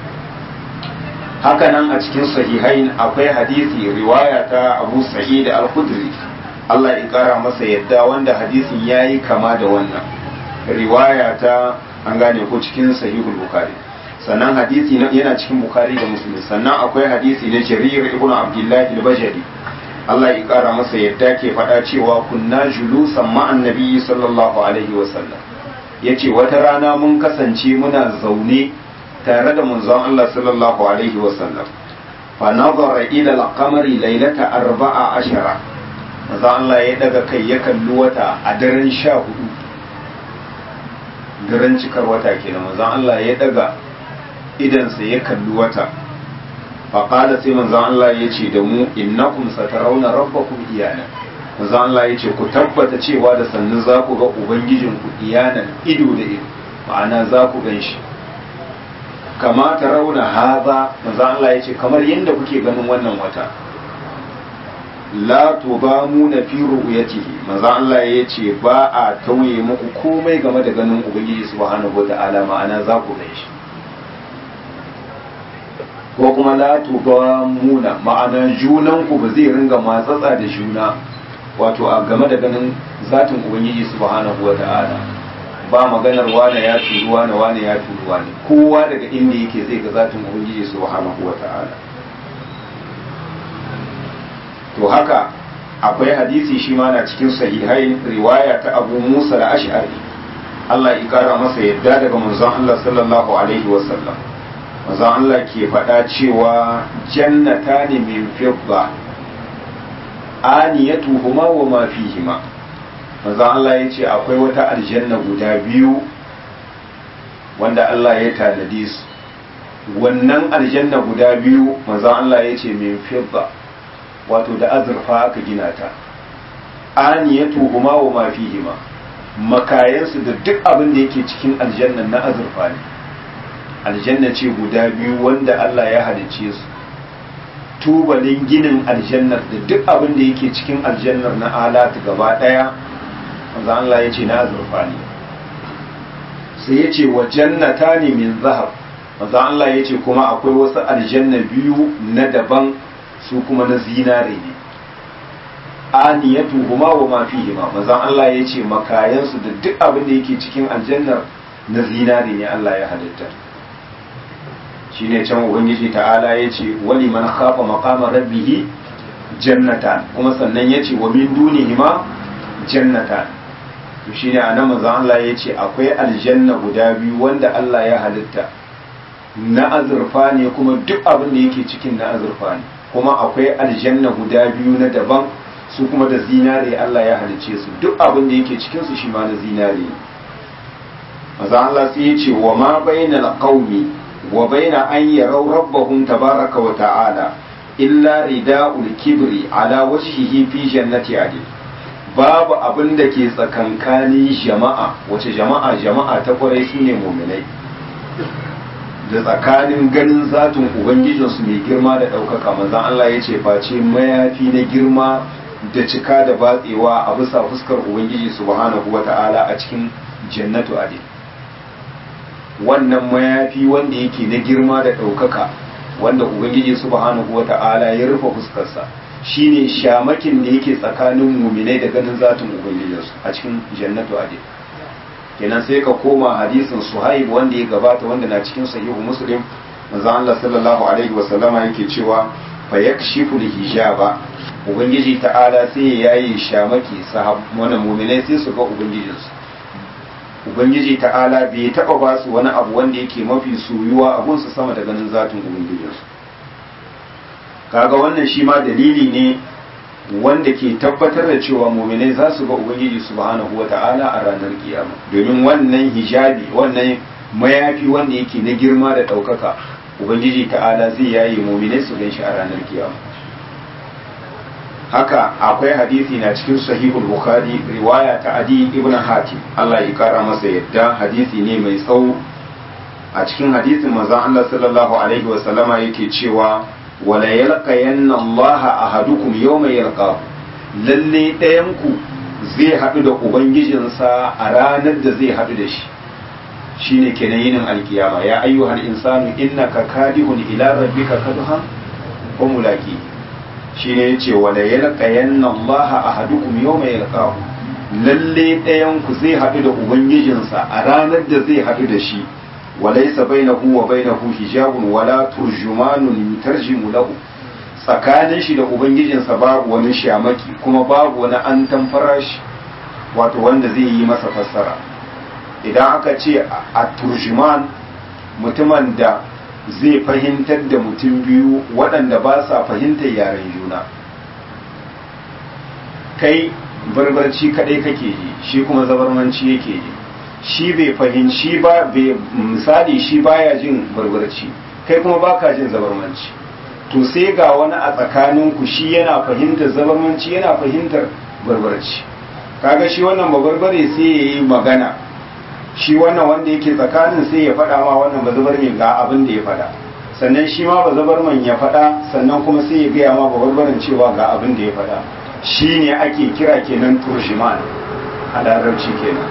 haka nan a cikin sahihain akwai hadisi riwaya ta abu sa'id al-khudri Allah ya kara masa yadda wanda hadisin yayi kama da wannan riwaya ta an gane ko cikin sahihul bukhari sannan hadisi yana cikin bukhari da muslim sannan akwai hadisi na jarir ibnu abdullah al-bajali Allah ya kara masa yadda ke faɗa cewa kunna julusan ma'an nabiyyi sallallahu alaihi wasallam yace wata rana mun kasance muna zaune tare da manzon Allah sallallahu alaihi wasallam fa nazara ila al-qamari laylata arba'a ashara manzon Allah ya daga kai ya kalli wata a daren sha hudu daren cikar wata kenan manzon Allah ya daga idansa ya kalli wata fa qala sai manzon Allah ya ce da mu innakum satarawna rabbakum iyana manzon Allah ya ce ku tabbata cewa da sannu za ku ga ubangijinku iyanan ido da ido ma'ana za ku gan shi kama ta rauna haza manzo Allah ya ce kamar yadda kuke ganin wannan wata la tubamuna fi ru'yatihi manzo Allah ya ce ba a tauye muku komai game da ganin ubangiji subhanahu wata'ala ma'ana za ku gan shi ko kuma la tubamuna ma'ana junan ku ba zai ringa matsatsa da juna wato a game da ganin zatin ubangiji subhanahu wata'ala ba maganar wane ya turu wane wane ya turu wane kowa daga inda yake zai ga zatin ubangiji subhanahu wata'ala to haka akwai hadisi shi ma na cikin sahihai riwaya ta Abu Musa da Ash'ari Allah ya kara masa yadda daga manzon Allah sallallahu alaihi wasallam manzon Allah ke faɗa cewa jannata ne min fidda aniyatuhuma wa ma fihima manzo Allah ya ce akwai wata aljanna guda biyu wanda Allah ya tanadi su wannan aljanna guda biyu manzo Allah ya ce min fidda wato da azurfa aka gina ta aniyatu huma wa ma fihima makayansu da duk abin da yake cikin aljanna na azurfa ne aljanna ce guda biyu wanda Allah ya halicce su tubalin ginin aljannar da duk abin da yake cikin aljannar na alatu gaba daya manzo Allah ya ce na azurfa ne sai ya ce wa jannata ne min zahab manzo Allah ya ce kuma akwai wasu aljanna biyu na daban su kuma na zinare ne aniyatu huma wa ma fihima manzo Allah ya ce makayansu da duk abin da yake cikin aljannar na zinare ne Allah ya halitta shine can ubangiji ta'ala ya ce wali man khafa maqama rabbih jannatan kuma sannan ya ce wa min dunihima jannatan to shine anan manzon Allah ya ce akwai aljanna guda biyu wanda Allah ya halitta na azurfa ne kuma duk abin da yake cikin na azurfa ne kuma akwai aljanna guda biyu na daban su kuma da zinare Allah ya halicce su duk abin da yake cikin su shi ma na zinare maza Allah sai ya ce wa ma bainal qaumi wa baina an yarau rabbahum tabaraka wa ta'ala illa rida'ul kibri ala wajhihi fi jannati adil babu abin da ke tsakankanin jama'a wace jama'a jama'a ta kwarai su ne muminai da tsakanin ganin zatin ubangijinsu mai girma da ɗaukaka manzan Allah ya ce face mayafi na girma da cika da batsewa a bisa fuskar ubangiji subhanahu wata'ala a cikin jannatu adil wannan mayafi wanda yake na girma da ɗaukaka wanda ubangiji subhanahu wata'ala ya rufe fuskarsa shine shamakin da yake tsakanin muminai da ganin zatin ubangijinsu a cikin jannatu adil kenan sai ka koma hadisin suhaib wanda ya gabata wanda na cikin sahihu muslim manzo Allah sallallahu alaihi wa sallama yake cewa fa yakshifu hijaba ubangiji ta'ala sai ya yayi shamaki sahabban muminai sai su ga ubangijinsu ubangiji ta'ala bai taba ba su wani abu wanda yake mafi soyuwa a gunsu sama da ganin zatin ubangijinsu kaga wannan shi ma dalili ne wanda ke tabbatar da cewa muminai za su ga ubangiji subhanahu wa ta'ala a ranar kiyama domin wannan hijabi wannan mayafi wanda yake na girma da ɗaukaka ubangiji ta'ala zai yaye muminai su gan shi a ranar kiyama haka akwai hadisi na cikin sahihul bukhari riwaya ta adi ibn hatim Allah ya kara masa yadda hadisi ne mai tsawo a cikin hadisin manzon Allah sallallahu alaihi wa sallama yake cewa wala yalqayanna Allah ahadukum yawma yalqahu lalle ɗayan ku zai haɗu da ubangijinsa a ranar da zai haɗu da shi shine kenan yinin alkiyama ya ayyuhal insanu innaka kadihun ila rabbika kadhan wa mulaki shine yace wala yalqayanna Allah ahadukum yawma yalqahu lalle ɗayan ku zai haɗu da ubangijinsa a ranar da zai haɗu da shi وليس بينه وبينه حجاب ولا ترجمان يترجم له tsakanin shi da ubangijinsa babu wani shamaki kuma babu wani an tamfara shi wato wanda zai yi masa fassara idan aka ce a turjuman mutumin da zai fahimtar da mutum biyu waɗanda ba sa fahimtar yaren juna kai barbarci kaɗai kake ji shi kuma zabarmanci yake ji shi bai fahimci ba bai misali shi baya jin barbarci kai kuma baka jin zabarmanci to sai ga wani a tsakaninku shi yana fahimtar zabarmanci yana fahimtar barbarci kaga shi wannan babarbare sai ya yi magana shi wannan wanda yake tsakanin sai ya faɗa ma wannan bazabarmin ga abin da ya faɗa sannan shi ma bazabarman ya faɗa sannan kuma sai ya gaya ma babarbarin cewa ga abin da ya faɗa shi ne ake kira kenan turjiman a larabci kenan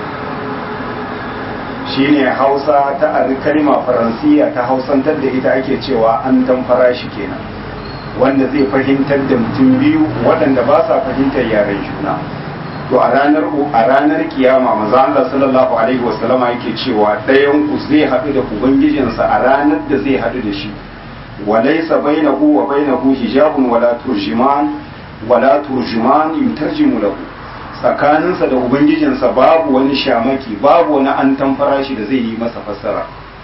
shine hausa ta kalma faransiya ta hausantar da ita ake cewa an tamfara shi kenan wanda zai fahimtar da mutum biyu waɗanda ba sa fahimtar yaren juna to a ranar a ranar kiyama manzo Allah sallallahu alaihi wasallama yake cewa ɗayan ku zai haɗu da ubangijinsa a ranar da zai haɗu da shi walaysa bainahu wa bainahu hijabun wala turjiman wala turjuman yutarjimu lahu tsakaninsa da ubangijinsa babu wani shamaki babu wani an tamfara shi da zai yi masa fassara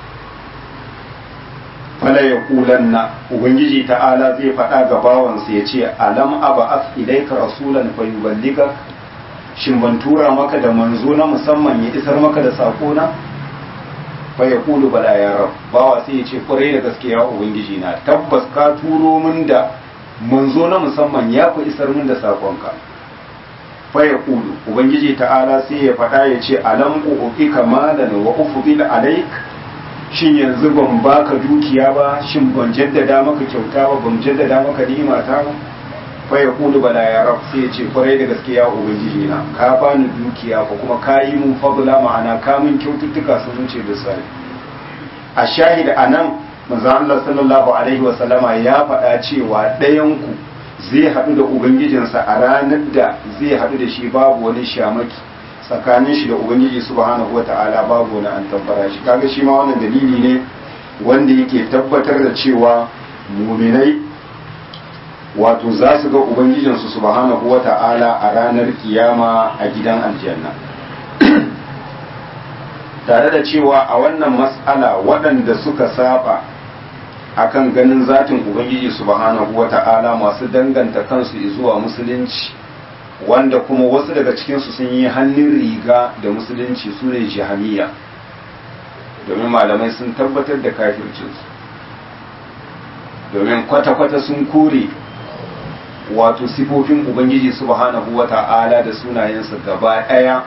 fala ya kulanna ubangiji ta'ala zai faɗa ga bawansa ya ce alam aba as ilaika rasulan fa yuballiga shin ban tura maka da manzo na musamman ya isar maka da sako na fa ya kulu bala ya rab bawa sai ya ce kwarai da gaskiya ubangiji na tabbas ka turo min da manzo na musamman ya ku isar min da sakonka faya kulu ubangiji ta'ala sai ya faɗa ya ce alam uɓi kamalan wa ufudil alaik shin yanzu ban baka dukiya ba shin ban jaddada maka kyauta ba ban jaddada maka ni'ima ta ba faya kulu bala ya rab sai ya ce kwarai da gaskiya ubangiji na ka bani dukiya ko kuma ka yi mun fadla ma'ana ka mun kyaututtuka sun wuce da sai a shahid anan manzo Allah sallallahu alaihi wa sallama ya faɗa cewa ɗayan ku zai haɗu da ubangijinsa a ranar da zai haɗu da shi babu wani shamaki tsakanin shi da ubangiji subhanahu wata'ala babu wani an tabbara shi kaga shi ma wannan dalili ne wanda yake tabbatar da cewa muminai wato za su ga ubangijinsu subhanahu wata'ala a ranar kiyama a gidan aljanna tare da cewa a wannan mas'ala waɗanda suka saba akan ganin zatin ubangiji subhanahu wata'ala masu danganta kansu zuwa musulunci wanda kuma wasu daga cikinsu sun yi hannun riga da musulunci su ne jihamiya domin malamai sun tabbatar da kafircinsu domin kwata-kwata sun kore wato sifofin ubangiji subhanahu wa ta'ala da sunayensa gaba ɗaya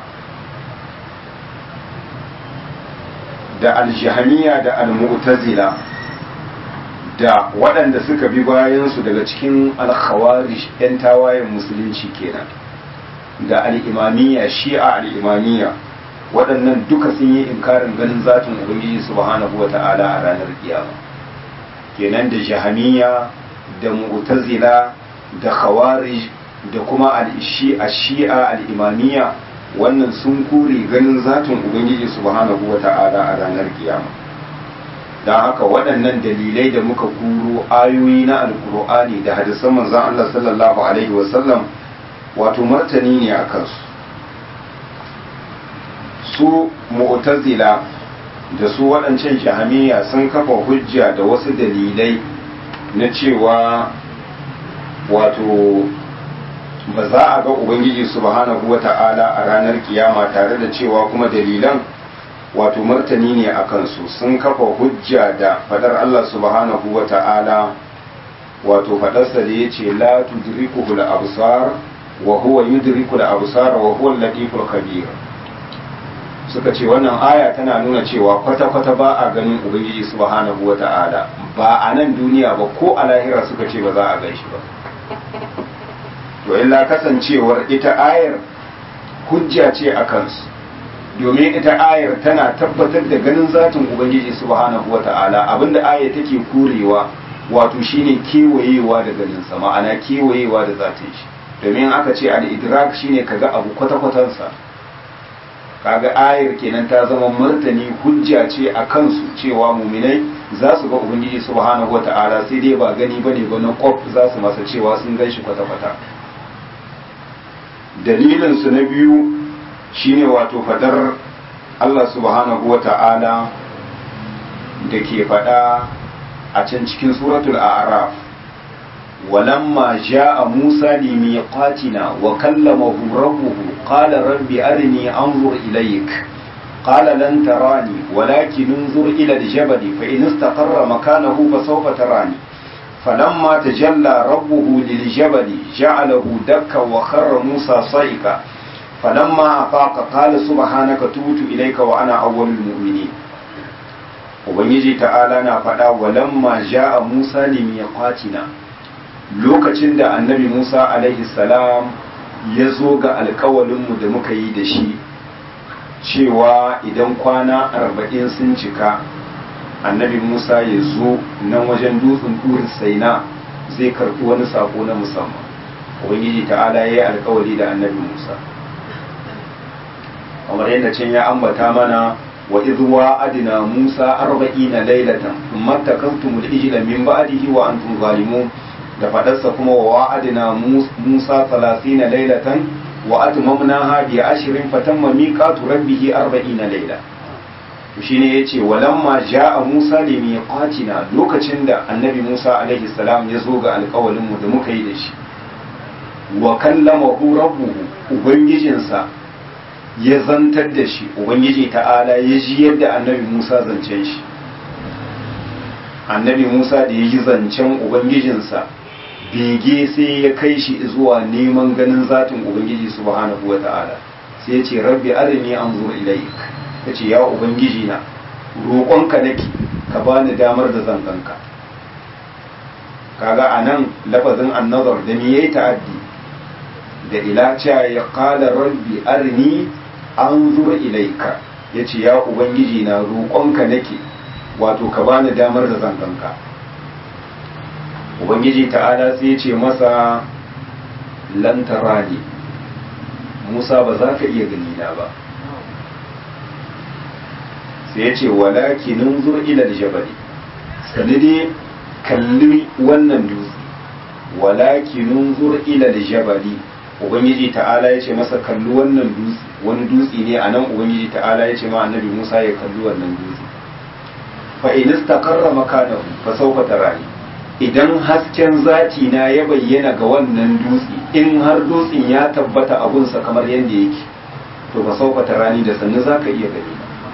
da aljihamiya da almu'tazila da waɗanda suka bi bayansu daga cikin alkhawarish 'yan tawayen musulunci kenan da al'imamiyya shi'a al'imamiyya waɗannan duka sun yi inkarin ganin zatin ubangiji subhanahu wa ta'ala a ranar kiyama kenan da jahamiya da mu'tazila da khawarij da kuma al-shi'a shi'a al-imamiyya wannan sun kore ganin zatin ubangiji subhanahu wa ta'ala a ranar kiyama don haka waɗannan dalilai da muka kuro ayoyi na alkur'ani da hadisan manzon Allah sallallahu alaihi wasallam wato martani ne a kansu su mu'tazila da su waɗancan jahamiya sun kafa hujja da wasu dalilai na cewa wato ba za a ga ubangiji subhanahu wata'ala a ranar kiyama tare da cewa kuma dalilan wato martani ne a kansu sun kafa hujja da fadar Allah subhanahu wata'ala wato fadarsa da ya ce la tudrikuhu al-absar wa huwa yudriku al-absar wa huwa al-latiful khabir suka ce wannan aya tana nuna cewa kwata-kwata ba a ganin ubangiji subhanahu wata'ala ba a nan duniya ba ko a lahira suka ce ba za a gan shi ba to illa kasancewar ita ayar hujja ce a kansu domin ita ayar tana tabbatar da ganin zatin ubangiji subhanahu wata'ala abinda ayar take kurewa wato shine kewayewa da ganin sa ma'ana kewayewa da zatin shi domin aka ce al-idrak shine kaga abu kwata-kwatansa kaga ayar kenan ta zama martani hujja ce a kansu cewa muminai za su ga ubangiji subhanahu wata'ala sai dai ba gani bane ba na kwaf za su masa cewa sun gan shi kwata-kwata dalilin su na biyu shine wato fadar Allah subhanahu wata'ala da ke fada a can cikin suratul a'raf ولما جاء موسى لميقاتنا وكلمه ربه قال رب أرني أنظر إليك قال لن تراني ولكن انظر إلى الجبل فإن استقر مكانه فسوف تراني فلما تجلى ربه للجبل جعله دكا وخر موسى صيكا فلما أفاق قال سبحانك تبت إليك وأنا أول المؤمنين وبنجي تعالى نفدا ولما جاء موسى لميقاتنا lokacin da annabi Musa alaihi salam ya zo ga alkawalinmu da muka yi da shi cewa idan kwana arba'in sun cika annabi Musa ya zo nan wajen dutsen turin saina zai karɓi wani sako na musamman ubangiji ta'ala ya yi alkawari da annabi Musa kamar yadda can ya ambata mana wa idwa adina Musa arba'ina lailatan thumma takantumul ijla min ba'dihi wa antum zalimun da fadarsa kuma wa wa'adina Musa salasina lailatan wa atmamnaha bi ashrin fatamma miqatu rabbih arba'ina laila to shine yace walamma ja'a Musa li miqatina lokacin da annabi Musa alaihi salam ya zo ga alƙawalin mu da muka yi da shi wa kallamahu rabbuhu ubangijinsa ya zantar da shi ubangiji ta'ala ya ji yadda annabi Musa zancen shi annabi Musa da ya ji zancen ubangijinsa bege sai ya kai shi zuwa neman ganin zatin ubangiji subhanahu wa ta'ala sai ya ce rabbi arini an zo ilaik ya ce ya ubangiji na roƙonka nake ka bani damar da zan ganka kaga a nan lafazin annazar da ni yayi ta'addi da ila cewa ya qala rabbi arini an zo ilaika ya ce ya ubangiji na roƙonka nake wato ka bani damar da zan ganka ubangiji ta'ala sai ce masa lantara ne musa ba za ka iya gani na ba sai ya ce walakinin zur ilal jabali sanidi kalli wannan dutse walakinin zur ilal jabali ubangiji ta'ala ya ce masa kalli wannan dutse wani dutse ne a nan ubangiji ta'ala ya ce ma annabi musa ya kalli wannan dutse fa in istaqarra makanahu fa sawfa tarani idan hasken zati na ya bayyana ga wannan dutse in har dutsen ya tabbata abunsa kamar yadda yake to ba sauka rani da sannu za ka iya gani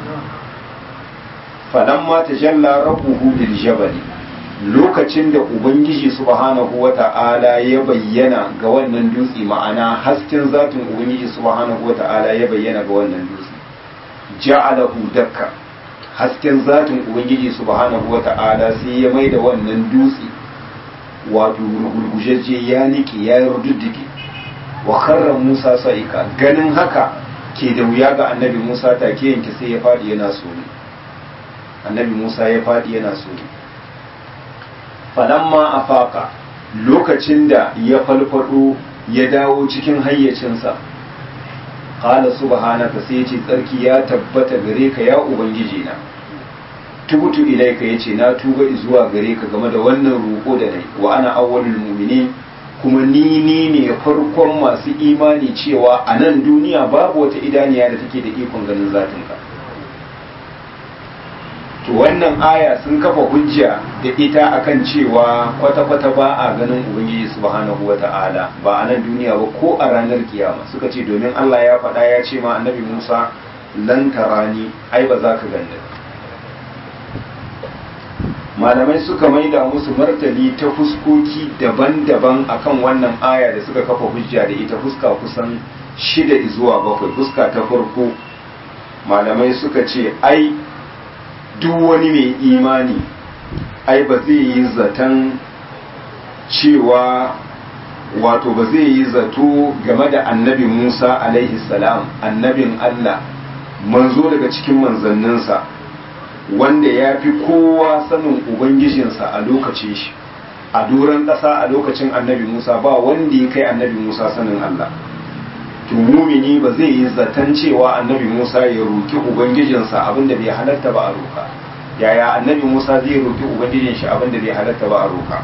falamma tajalla rabbuhu lil jabali lokacin da ubangiji subhanahu wata'ala ya bayyana ga wannan dutse ma'ana hasken zatin ubangiji subhanahu wata'ala ya bayyana ga wannan dutse ja'alahu dakka hasken zatin ubangiji subhanahu wata'ala sai ya maida wannan dutse wato gurgujejje ya niki ya rududdige wa kharra Musa sa'ika ganin haka ke da wuya ga annabi Musa take yanke sai ya fadi yana tsoro annabi Musa ya fadi yana tsoro falamma afaka lokacin da ya falfado ya dawo cikin hayyacinsa qala subhanaka sai ce tsarki ya tabbata gare ka ya ubangiji na tubutu ilaika yace na tuba zuwa gare ka game da wannan roƙo da nayi wa ana awwalul mu'minin kuma ni ni ne farkon masu imani cewa a nan duniya babu wata idaniya da take da ikon ganin zatinka to wannan aya sun kafa hujja da ita akan cewa kwata-kwata ba a ganin ubangiji subhanahu wata'ala ba a nan duniya ba ko a ranar kiyama suka ce domin Allah ya faɗa ya ce ma annabi Musa lan tarani ai ba za ka ganda malamai suka maida musu martani ta fuskoki daban-daban akan wannan aya da suka kafa hujja da ita fuska kusan shida zuwa bakwai fuska ta farko malamai suka ce ai duk wani mai imani ai ba zai yi zaton cewa wato ba zai yi zato game da annabi musa alaihi salam annabin allah manzo daga cikin manzanninsa wanda ya fi kowa sanin ubangijinsa a lokacin shi a doron ƙasa a lokacin annabi musa ba wanda ya kai annabi musa sanin allah to mumini ba zai yi zaton cewa annabi musa ya roki ubangijinsa abinda bai halatta ba a roka yaya annabi musa zai roki ubangijin shi abinda bai halatta ba a roka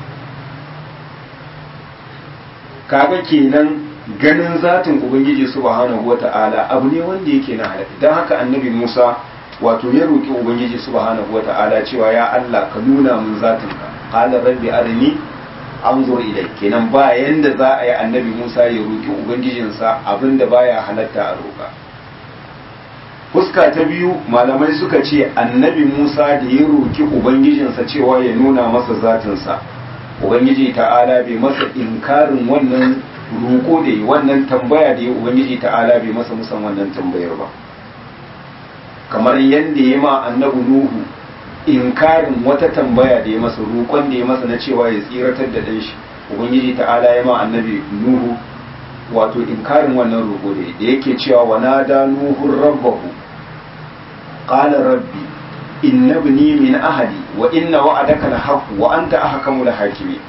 kaga kenan ganin zatin ubangiji subhanahu wata'ala abu ne wanda yake na halatta don haka annabi musa wato ya roki ubangiji subhanahu wata'ala cewa ya allah ka nuna mun zatinka qala rabbi arini anzur ilai kenan ba yanda za a yi annabi Musa ya roki ubangijinsa abinda baya halatta a roka fuska ta biyu malamai suka ce annabi Musa da ya roki ubangijinsa cewa ya nuna masa zatinsa ubangiji ta'ala bai masa inkarin wannan roko da yi wannan tambaya da ya ubangiji ta'ala bai masa musan wannan tambayar ba kamar yadda ya ma annabi Nuhu inkarin wata tambaya da ya masa roƙon da ya masa na cewa ya tsiratar da ɗanshi ubangiji ta'ala ya ma annabi nuhu wato inkarin wannan roƙo da da yake cewa wa nada nuhu rabbahu qala rabbi inna ibni min ahli wa inna wa'adaka al-haqq wa anta ahkamul hakimin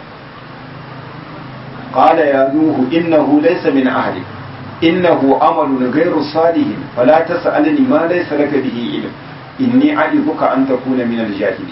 qala ya nuhu innahu laysa min ahli innahu amalun ghayru salihin fala tas'alni ma laysa laka bihi ilm inni a'izuka an takuna min al-jahili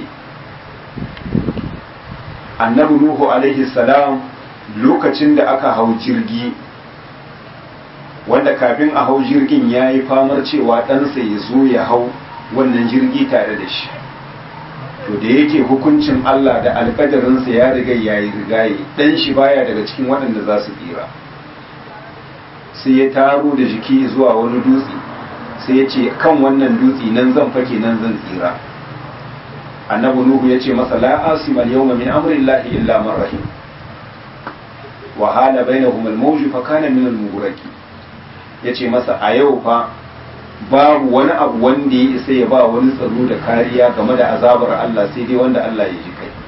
annabi nuhu alaihi salam lokacin da aka hau jirgi wanda kafin a hau jirgin ya yi famar cewa ɗansa ya zo ya hau wannan jirgi tare da shi to da yake hukuncin Allah da alƙadarinsa ya riga ya yi rigaye ɗan shi baya daga cikin waɗanda za su tsira sai ya taro da jiki zuwa wani dutse sai ya ce kan wannan dutse nan zan fake nan zan tsira annabi nuhu ya ce masa la asima al-yawma min amri llahi illa man rahim wa hala bainahum al-mawj fa kana min al-mughraqi yace masa a yau fa babu wani abu wanda ya isa ya ba wani tsaro da kariya game da azabar Allah sai dai wanda Allah ya ji kai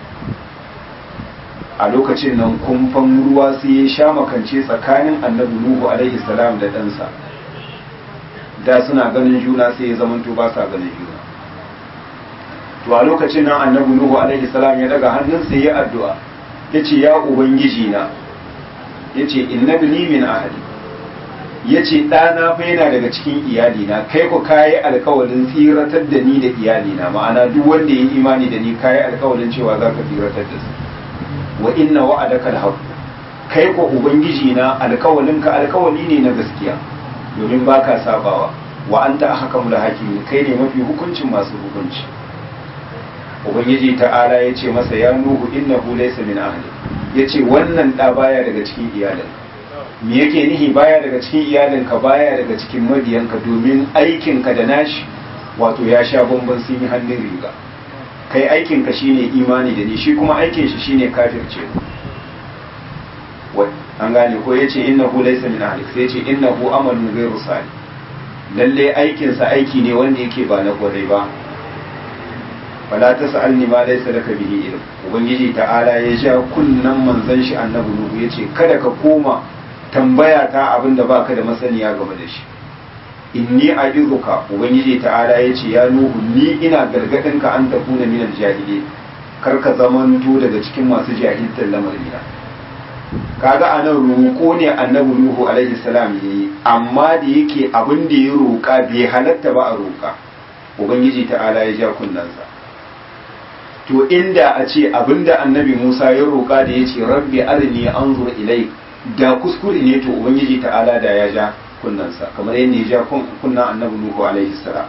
a lokacin nan kumfan ruwa sai ya sha makance tsakanin annabi nuhu alaihi salam da ɗansa da suna ganin juna sai ya zamanto ba sa ganin juna to a lokacin nan annabi nuhu alaihi salam ya daga hannun sai ya addu'a yace ya ubangiji na yace innabni min ahli yace ɗana fa yana daga cikin iyalina kai ku kayi alkawalin tsiratar da ni da iyalina ma'ana duk wanda ya yi imani da ni kayi alkawalin cewa za ka tsiratar da su wa inna wa'adaka alhaq kai ko ubangiji na alkawalin ka alkawali ne na gaskiya domin baka sabawa wa anta ahkamul hakimi kai ne mafi hukuncin masu hukunci ubangiji ta'ala ya ce masa ya nuhu innahu laysa min ahli ya ce wannan ɗa baya daga cikin iyalin me yake nihi baya daga cikin iyalinka baya daga cikin mabiyanka domin aikinka da nashi wato ya sha bamban sun yi hannun riga kai aikinka shine imani da ni shi kuma aikin shi shine kafirce an gane ko ya ce innahu laysa min ahli sai ya ce innahu amalun ghayru salih lalle aikinsa aiki ne wanda yake ba na kwarai ba fala ta sa'alni ma laysa laka bihi ilm ubangiji ta'ala ya ja kunnan manzon shi annabi nuhu yace kada ka koma tambaya ta abinda baka da masaniya game da shi inni a'izuka ubangiji ta'ala yace ya nuhu ni ina gargadin ka an takuna min al-jahili kar ka zamanto daga cikin masu jahiltar lamarina kaga anan roƙo ne annabi nuhu alaihi salam yayi amma da yake abin da ya roƙa bai halatta ba a roƙa ubangiji ta'ala ya ja kunnansa to inda a ce abinda annabi Musa ya roƙa da ya ce rabbi arini anzur ilai da kuskure ne to ubangiji ta'ala da ya ja kunnansa kamar yadda ya ja kunnan annabi Nuhu alaihi salam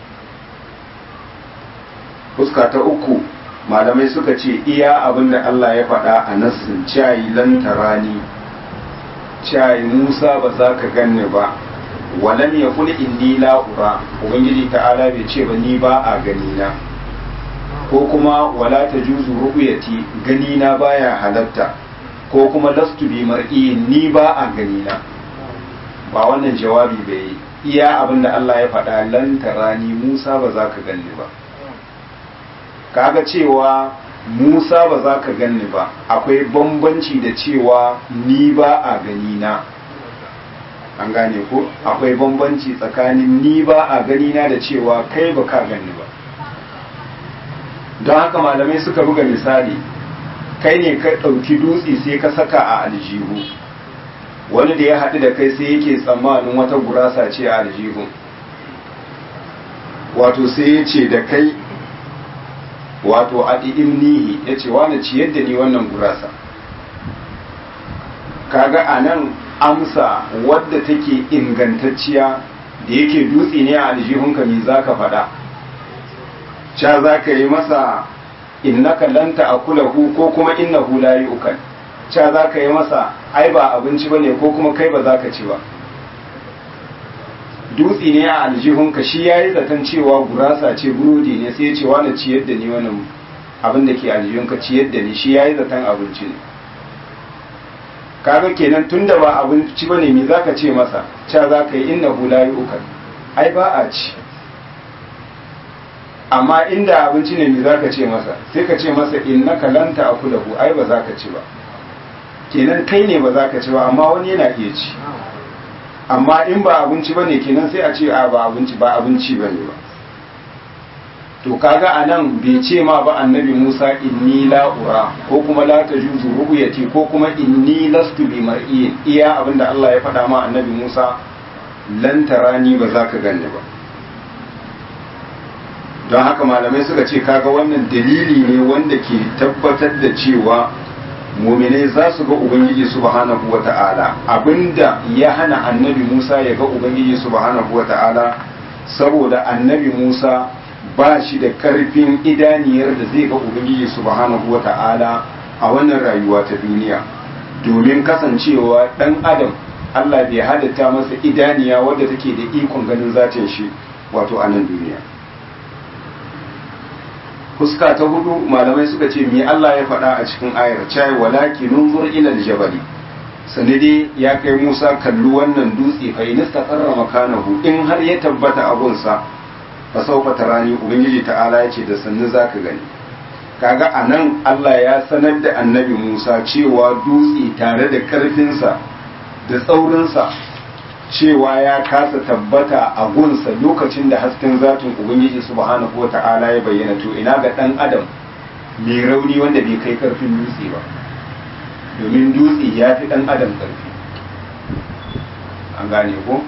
fuska ta uku malamai suka ce iya abinda Allah ya faɗa a nassin cayi lantarani cayi Musa ba za ka ganni ba walam ya kuli inni la'ura ubangiji ta'ala bai ce ba ni ba a gani na ko kuma wala ta juzu ru'yati gani na baya halatta ko kuma lastu bi mar'i ni ba a gani na ba wannan jawabi bai iya abinda Allah ya faɗa lan tarani Musa ba za ka ganni ba kaga cewa Musa ba za ka ganni ba akwai bambanci da cewa ni ba a gani na an gane ko akwai bambanci tsakanin ni ba a gani na da cewa kai ba ka ganni ba don haka malamai suka buga misali kai ne ka ɗauki dutse sai ka saka a aljihu wani da ya haɗu da kai sai yake tsammanin wata gurasa ce a aljihu wato sai ya ce da kai wato a nihi ya ce wani ciyar da ni wannan gurasa kaga a nan amsa wadda take ingantacciya da yake dutse ne a aljihunka me za ka faɗa ca za ka yi masa innaka lanta akulahu ko kuma innahu la yu'kal ca za ka yi masa ai ba abinci bane ko kuma kai ba za ka ci ba dutse ne a aljihunka shi ya yi zaton cewa gurasa ce burodi ne sai ya ce wani ciyar da ni wannan abin da ke aljihunka ciyar da ni shi ya yi zaton abinci ne kaga kenan tun da ba abinci ba ne me za ka ce masa ca za ka yi inna hula yi ukar ai ba a ci amma inda abinci ne me za ka ce masa sai ka ce masa inna ka lanta a kulahu ai ba za ka ci ba kenan kai ne ba za ka ci ba amma wani yana iya ci amma in ba abinci ba ne kenan sai a ce a ba abinci ba abinci ba ne ba to kaga a nan bai ce ma ba annabi musa inni la'ura ko kuma la ta juzu rubuyati ko kuma inni lastu bi mar'iyin iya abinda allah ya faɗa ma annabi musa lan tarani ba za ka ganni ba don haka malamai suka ce kaga wannan dalili ne wanda ke tabbatar da cewa muminai za su ga ubangiji subhanahu wa ta'ala abinda ya hana annabi musa ya ga ubangiji subhanahu wa ta'ala saboda annabi musa ba shi da karfin idaniyar da zai ga ubangiji subhanahu wa ta'ala a wannan rayuwa ta duniya domin kasancewa dan adam allah bai halitta masa idaniya wadda take da ikon ganin zatin shi wato a nan duniya fuska ta hudu malamai suka ce me Allah ya faɗa a cikin ayar cai walaki nunzur ila aljabali sanade ya kai Musa kallu wannan dutse fa in istaqarra makanahu in har ya tabbata abun sa fa sawfa tarani ubangiji ta'ala ya ce da sannu zaka gani kaga anan Allah ya sanar da annabi Musa cewa dutse tare da karfin sa da tsaurin sa cewa ya kasa tabbata a gunsa lokacin da hasken zatin ubangiji subhanahu wata'ala ya bayyana to ina ga dan adam mai rauni wanda bai kai karfin dutse ba domin dutse ya fi dan adam karfi an gane ko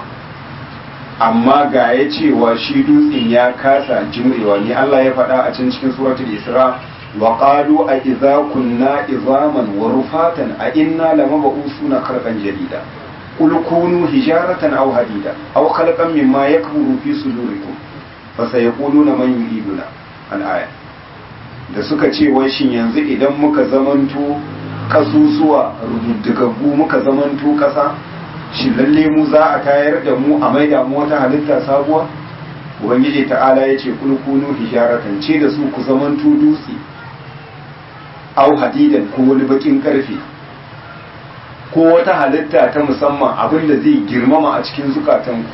amma ga ya cewa shi dutsen ya kasa jimrewa ne Allah ya faɗa a can cikin suratul isra wa qalu a idza kunna izaman wa rufatan a inna lamabusuna kharqan jadida قل كونوا حجارة أو حديدا أو خلقا مما يكبر في صدوركم فسيقولون من يريدنا الآية da suka ce wai shin yanzu idan muka zamanto kasusuwa rududdugaggu muka zamanto kasa shi lalle mu za a tayar da mu a maida mu wata halitta sabuwa ubangiji ta'ala ya ce kulkunu hijaratan ce da su ku zamanto dutse au hadidan ko wani bakin karfe ko wata halitta ta musamman abinda zai girmama a cikin zukatanku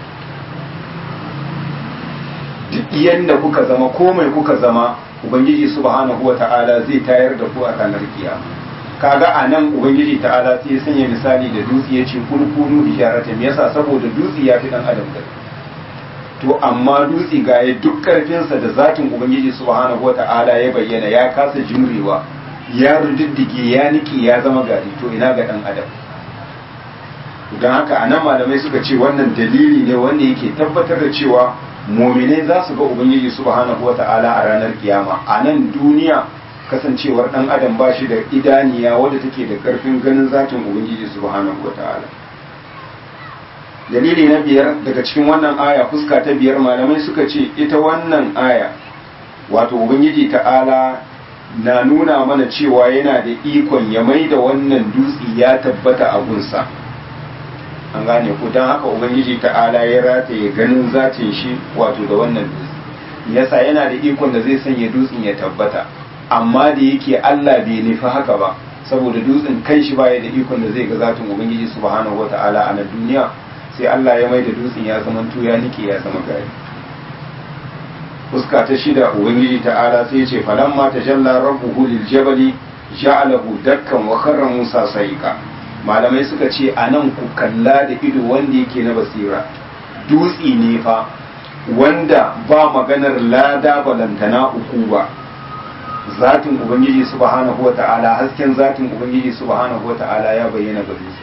duk yadda kuka zama ko mai kuka zama ubangiji subhanahu wa ta'ala zai tayar da ku a ranar kiyama kaga a nan ubangiji ta'ala sai ya sanya misali da dutse ya ce kulkunu hijaratan me yasa saboda dutse ya fi dan adam da to amma dutse ga ya duk karfinsa da zatin ubangiji subhanahu wa ta'ala ya bayyana ya kasa jimrewa ya rududdige ya niki ya zama gari to ina ga dan adam don haka a nan malamai suka ce wannan dalili ne wanda yake tabbatar da cewa mominai za su ga ubangiji subhanahu wa ta'ala a ranar kiyama a nan duniya kasancewar dan adam ba shi da idaniya wadda take da karfin ganin zatin ubangiji subhanahu wa ta'ala dalili na biyar daga cikin wannan aya fuska ta biyar malamai suka ce ita wannan aya wato ubangiji ta'ala na nuna mana cewa yana da ikon ya mai da wannan dutse ya tabbata a gunsa an gane ku don haka ubangiji ta'ala ya rataye ganin zatin shi wato da wannan dutse yasa yana da ikon da zai sanya dutsen ya tabbata amma da yake Allah bai nufi haka ba saboda dutsen kan shi baya da ikon da zai ga zatin ubangiji subhanahu wata'ala a na duniya sai Allah ya mai da dutsen ya zama ya nike ya zama gari fuska ta shida ubangiji ta'ala sai ce falamma tajalla rabbuhu lil jabali ja'alahu dakkan wa kharra musa saika malamai suka ce anan ku kalla da ido wanda yake na basira dutsi ne fa wanda ba maganar lada balantana uku ba zatin ubangiji subhanahu wa ta'ala hasken zatin ubangiji subhanahu wa ta'ala ya bayyana ga dutse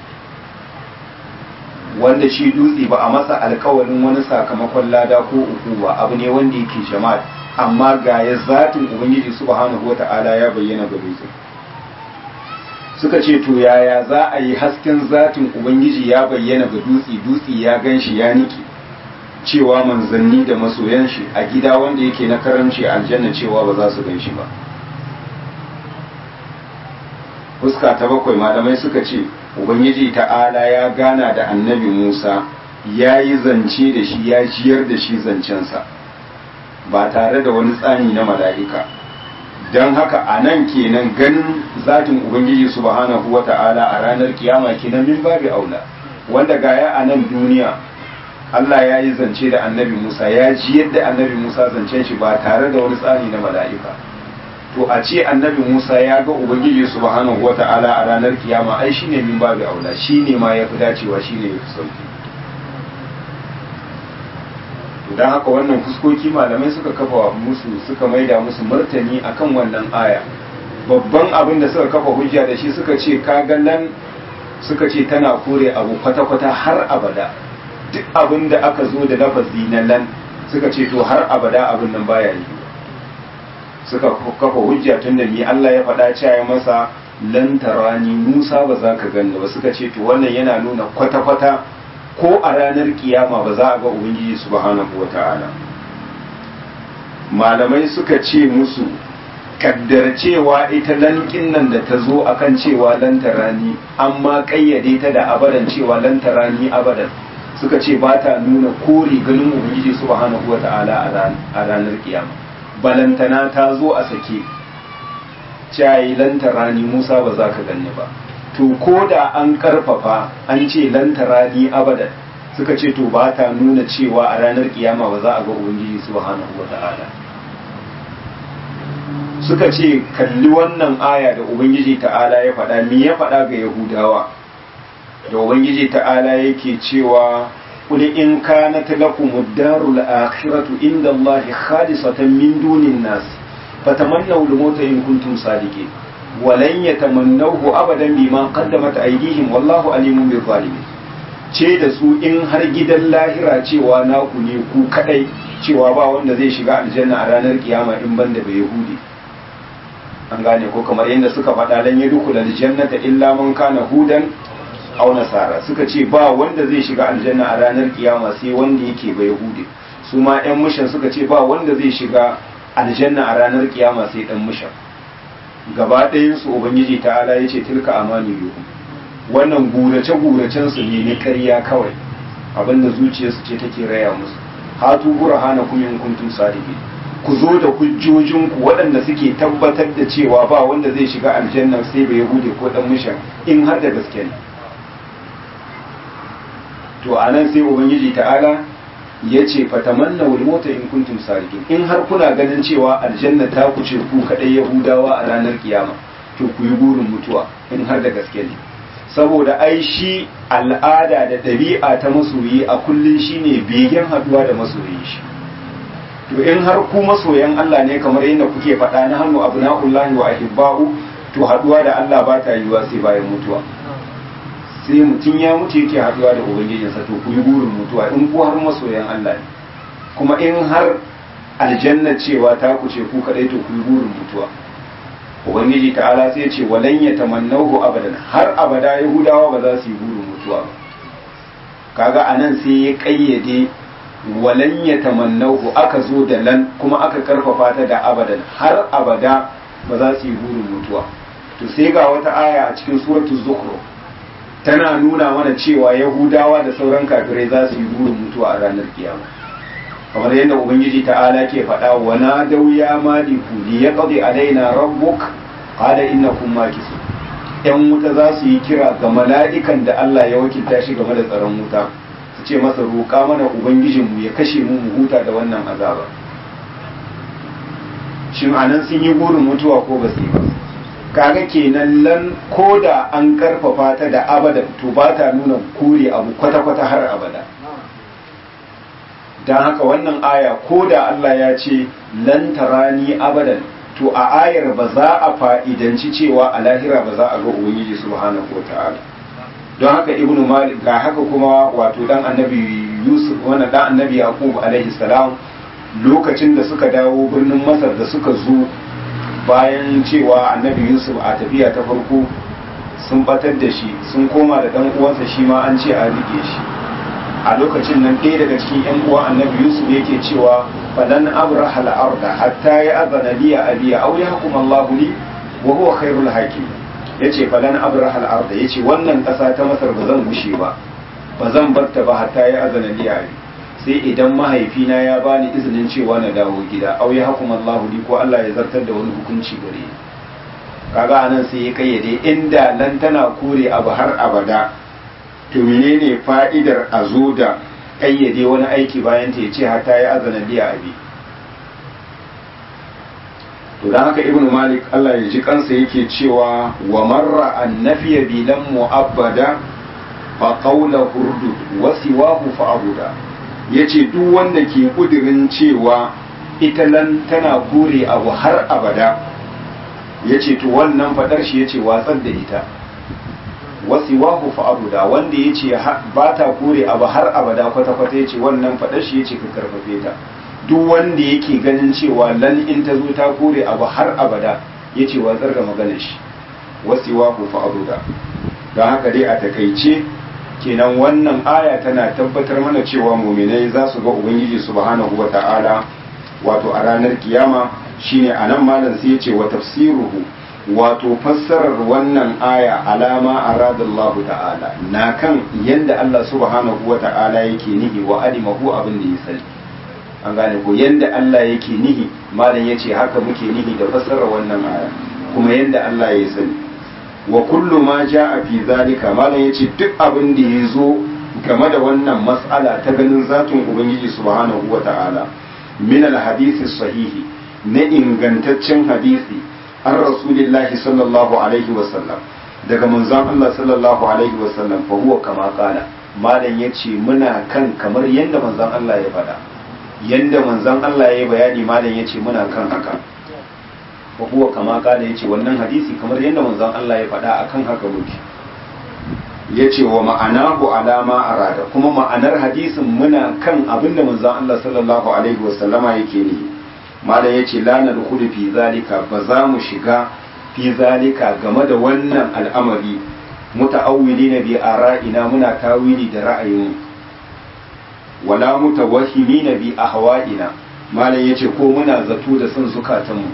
wanda shi dutse ba a masa alkawarin wani sakamakon lada ko uku ba abu ne wanda yake jama'a amma ga ya zatin ubangiji subhanahu wa ta'ala ya bayyana ga dutse suka ce to yaya za a yi hasken zatin ubangiji ya bayyana ga dutse dutse ya gan shi ya niki cewa manzanni da masoyan shi a gida wanda yake na karamci aljanna cewa ba za su gan shi ba fuska ta bakwai malamai suka ce ubangiji ta'ala ya gana da annabi musa ya yi zance da shi ya jiyar da shi zancensa ba tare da wani tsani na mala'ika don haka a nan kenan ganin zatin ubangiji subhanahu wa ta'ala a ranar kiyama kenan min babu aula wanda gaya a nan duniya Allah ya yi zance da annabi Musa ya ji yadda annabi Musa zancen shi ba tare da wani tsari na mala'ika to a ce annabi Musa ya ga Ubangiji subhanahu wata'ala a ranar kiyama ai shine min babu aula shine ma yafi dacewa shine yafi sauki don haka wannan fuskoki malamai suka kafa musu suka maida musu martani akan wannan aya babban abin da suka kafa hujja da shi suka ce kagallan suka ce tana kore abu kwata-kwata har abada duk abin da aka zo da lafazi na lan suka ce to har abada abin nan baya yi suka kafa hujja tun da ni Allah ya faɗa cewa masa lan tarani Musa ba za ka ganni ba suka ce to wannan yana nuna kwata-kwata ko a ranar kiyama ba za a ga ubangiji subhanahu wata'ala malamai suka ce musu kaddar cewa ita lankin nan da ta zo akan cewa lan tarani amma kayyade ta da abadan cewa lan tarani abadan suka ce ba ta nuna kore ganin ubangiji subhanahu wa ta'ala a ranar kiyama balantana ta zo a sake cayi lantarani musa ba za ka ganni ba to ko da an karfafa an ce lantarani abadan suka ce to ba ta nuna cewa a ranar kiyama ba za a ga ubangiji subhanahu wa ta'ala suka ce kalli wannan aya da ubangiji ta'ala ya faɗa me ya faɗa ga yahudawa da ubangiji ta'ala yake cewa قل إن كانت لكم الدار الآخرة عند الله خالصة من دون الناس فتمنوا الموت إن كنتم صادقين ولن يتمنوه أبدا بما قدمت أيديهم والله عليم بالظالمين ce da su in har gidan lahira cewa naku ne ku kadai cewa ba wanda zai shiga aljanna a ranar kiyama in banda bai yahudi an gane ko kamar yadda suka faɗa lan yadkhul aljannata illa man kana hudan aw nasara suka ce ba wanda zai shiga aljanna a ranar kiyama sai wanda yake bai yahudi su ma yan mushin suka ce ba wanda zai shiga aljanna a ranar kiyama sai dan mushan gaba ɗayan su ubangiji ta'ala yace tilka amani yuhu wannan gurace guracen su ne na ƙarya kawai abinda zuciyarsu ce take raya musu hatu burhanakum in kuntum sadiqin ku zo da hujjojinku waɗanda suke tabbatar da cewa ba wanda zai shiga aljanna sai bai hude ko dan mushan in har da gaske ne to anan sai ubangiji ta'ala ya ce fatamanna wal mota in kuntum sadiqin in har kuna ganin cewa aljanna ta kuce ku kadai yahudawa a ranar kiyama to ku yi burin mutuwa in har da gaske ne saboda ai shi al'ada da ɗabi'a ta masoyi a kullun shine begen haduwa da masoyi shi to in har ku masoyan Allah ne kamar yadda kuke faɗa na hannu abna'ullahi wa ahibba'u to haduwa da Allah ba ta yiwa sai bayan mutuwa sai mutum ya mutu yake haduwa da ubangijinsa to ku yi burin mutuwa in ku har masoyan Allah ne kuma in har aljanna cewa ta ku ce ku kadai to ku yi burin mutuwa ubangiji ta'ala sai ce walan ya tamannahu abadan har abada yahudawa ba za su yi burin mutuwa ba kaga anan sai ya kayyade walan ya tamannahu aka zo da lan kuma aka karfafa ta da abadan har abada ba za su yi burin mutuwa to sai ga wata aya a cikin suratul zukhruf tana nuna mana cewa yahudawa da sauran kafirai za su yi burin mutuwa a ranar kiyama kamar yadda ubangiji ta'ala ke faɗa wa na dau ya maliku li yaqdi alaina rabbuk qala innakum makisun yan wuta za su yi kira ga mala'ikan da Allah ya wakilta shi game da tsaron wuta su ce masa roƙa mana ubangijinmu ya kashe mu mu huta da wannan azaba shin anan sun yi burin mutuwa ko ba su yi ba kaga kenan lan ko da an karfafa ta da abadan to ba ta nuna kore abu kwata-kwata har abada don haka wannan aya ko da Allah ya ce lan tarani abadan to a ayar ba za a fa'idanci cewa a lahira ba za a ga ubangiji subhanahu wata'ala don haka ibnu malik ga haka kuma wato dan annabi yusuf wannan dan annabi yaqub alaihi salam lokacin da suka dawo birnin masar da suka zo bayan cewa annabi yusuf a tafiya ta farko sun batar da shi sun koma da dan uwansa shi ma an ce a rike shi a lokacin nan ɗaya daga cikin yan uwa annabi yusuf yake cewa falan abraha al-arda hatta ya azana li abi aw yahkum Allah li wa huwa khairul hakim yace falan abraha al-arda yace wannan ƙasa ta masar ba zan gushe ba ba zan barta ba hatta ya azana li abi sai idan mahaifina ya bani izinin cewa na dawo gida au ya hukum Allah li ko Allah ya zartar da wani hukunci gare ni kaga anan sai ya kayyade inda lan tana kore abu har abada to menene fa'idar a zo da kayyade wani aiki bayan ta yace hatta ya azana biya abi to dan haka ibnu malik Allah ya ji kansa yake cewa wa marra annafiya bilan mu'abbada fa qawla hurdud wa siwahu fa abuda ya ce duk wanda ke kudirin cewa ita lan tana kore abu har abada ya ce to wannan fadar shi ya ce watsar da ita wasi wahu fa'abuda wanda ya ce ba ta kore abu har abada kwata-kwata ya ce wannan fadar shi ya ce ka karfafe ta duk wanda yake ganin cewa lan in ta zo ta kore abu har abada ya ce watsar da maganar shi wasi wahu fa'abuda don haka dai a takaice kenan wannan aya tana tabbatar mana cewa muminai za su ga ubangiji subhanahu wa ta'ala wato a ranar kiyama shine anan malam sai ya ce wa tafsiruhu wato fassarar wannan aya alama aradallahu ta'ala na kan yanda Allah subhanahu wa ta'ala yake nihi wa alimahu abin da ya sani an gane ko yanda Allah yake nihi malam yace haka muke nihi da fassarar wannan aya kuma yanda Allah ya sani wa kullu ma ja'a fi zalika malam yace duk abin da ya zo game da wannan mas'ala ta ganin zatun ubangiji subhanahu wa ta'ala min al hadisi sahihi na ingantaccen hadisi an rasulillahi sallallahu alaihi wa sallam daga manzon Allah sallallahu alaihi wa sallam fa huwa kama qala malam yace muna kan kamar yanda manzon Allah ya faɗa yanda manzon Allah ya bayani malam yace muna kan haka wa huwa kama kada yace wannan hadisi kamar yadda manzon Allah ya faɗa akan haka muke yace wa ma'anahu alama arada kuma ma'anar hadisin muna kan abinda manzon Allah sallallahu alaihi wasallama yake ne malam yace la nadkhulu fi zalika ba za mu shiga fi zalika game da wannan al'amari muta'awwilina bi ara'ina muna tawili da ra'ayin wala mutawahhimina bi ahwa'ina malam yace ko muna zato da son zukatanmu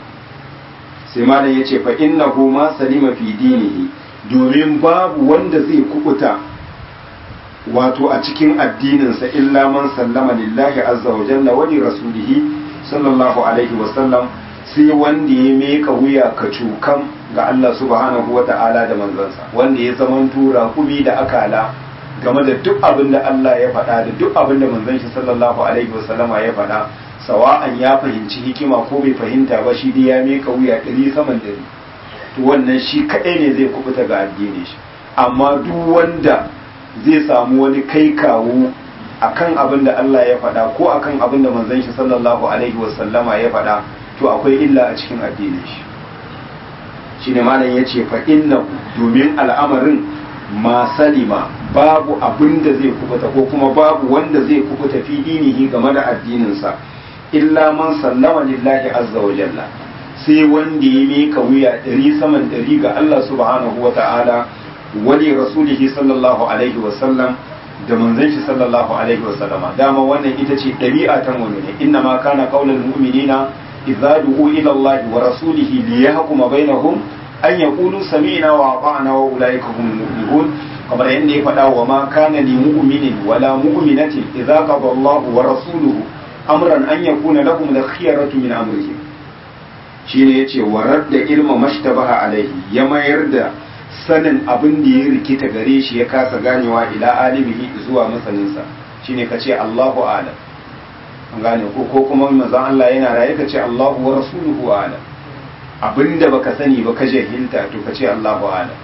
sai malam yace fa innahu ma salima fi dinihi domin babu wanda zai kubuta wato a cikin addininsa illa man sallama lillahi azza wa jalla wa li rasulihi sallallahu alaihi wa sallam sai wanda ya meka wuya ka cukan ga Allah subhanahu wa ta'ala da manzansa wanda ya zaman tura kumi da akala game da duk abin da Allah ya faɗa da duk abin da manzon shi sallallahu alaihi wa sallama ya faɗa sawa'an ya fahimci hikima ko bai fahimta ba shi dai ya meka wuya ɗari saman ɗari to wannan shi kaɗai ne zai kubuta ga addini shi amma duk wanda zai samu wani kai kawo akan abin da Allah ya faɗa ko akan abin da manzon shi sallallahu alaihi wasallama ya faɗa to akwai illa a cikin addinin shi shine malam yace fa inna domin al'amarin ma salima babu abin da zai kubuta ko kuma babu wanda zai kubuta fi dinihi game da addininsa illa man sallama lillahi azza wa jalla sai wanda ya mika wuya ɗari saman ɗari ga Allah subhanahu wa ta'ala wali rasulihi sallallahu alaihi wa sallam da manzon shi sallallahu alaihi wa sallama dama wannan ita ce ɗabi'a ta mu'mini inna ma kana qaulul mu'minina idza du'u ila Allah wa rasulihi liyahkuma bainahum an yaqulu sami'na wa ata'na wa ulaika humul muflihun kamar yadda ya faɗa wa ma kana li mu'minin wala mu'minatin idza qada Allah wa rasuluhu amran an yakuna lahum al-khiyaratu min amrihim shine yace warar da ilma mashtabaha alaihi ya mayar da sanin abin da ya rikita gare shi ya kasa ganewa ila alimihi zuwa masaninsa shine kace Allahu a'lam an gane ko ko kuma manzon Allah yana raye kace Allahu wa rasuluhu a'lam abinda baka sani ba ka jahilta to kace Allahu a'lam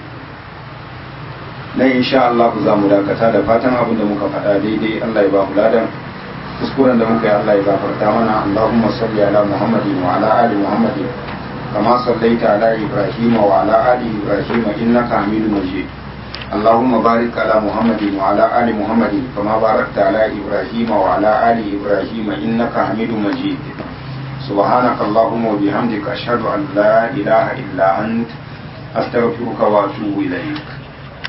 nan insha Allah za mu dakata da fatan abin da muka faɗa daidai Allah ya ba mu ladan kuskuren da muka yi Allah ya gafarta mana Allahumma salli ala Muhammadin wa ala ali Muhammadin kama sallaita ala Ibrahim wa ala ali Ibrahim innaka Hamidum Majid اللهم بارك على محمد وعلى آل محمد كما باركت على إبراهيم وعلى آل إبراهيم إنك حميد مجيد سبحانك اللهم وبحمدك أشهد أن لا إله إلا أنت أستغفرك وأتوب إليك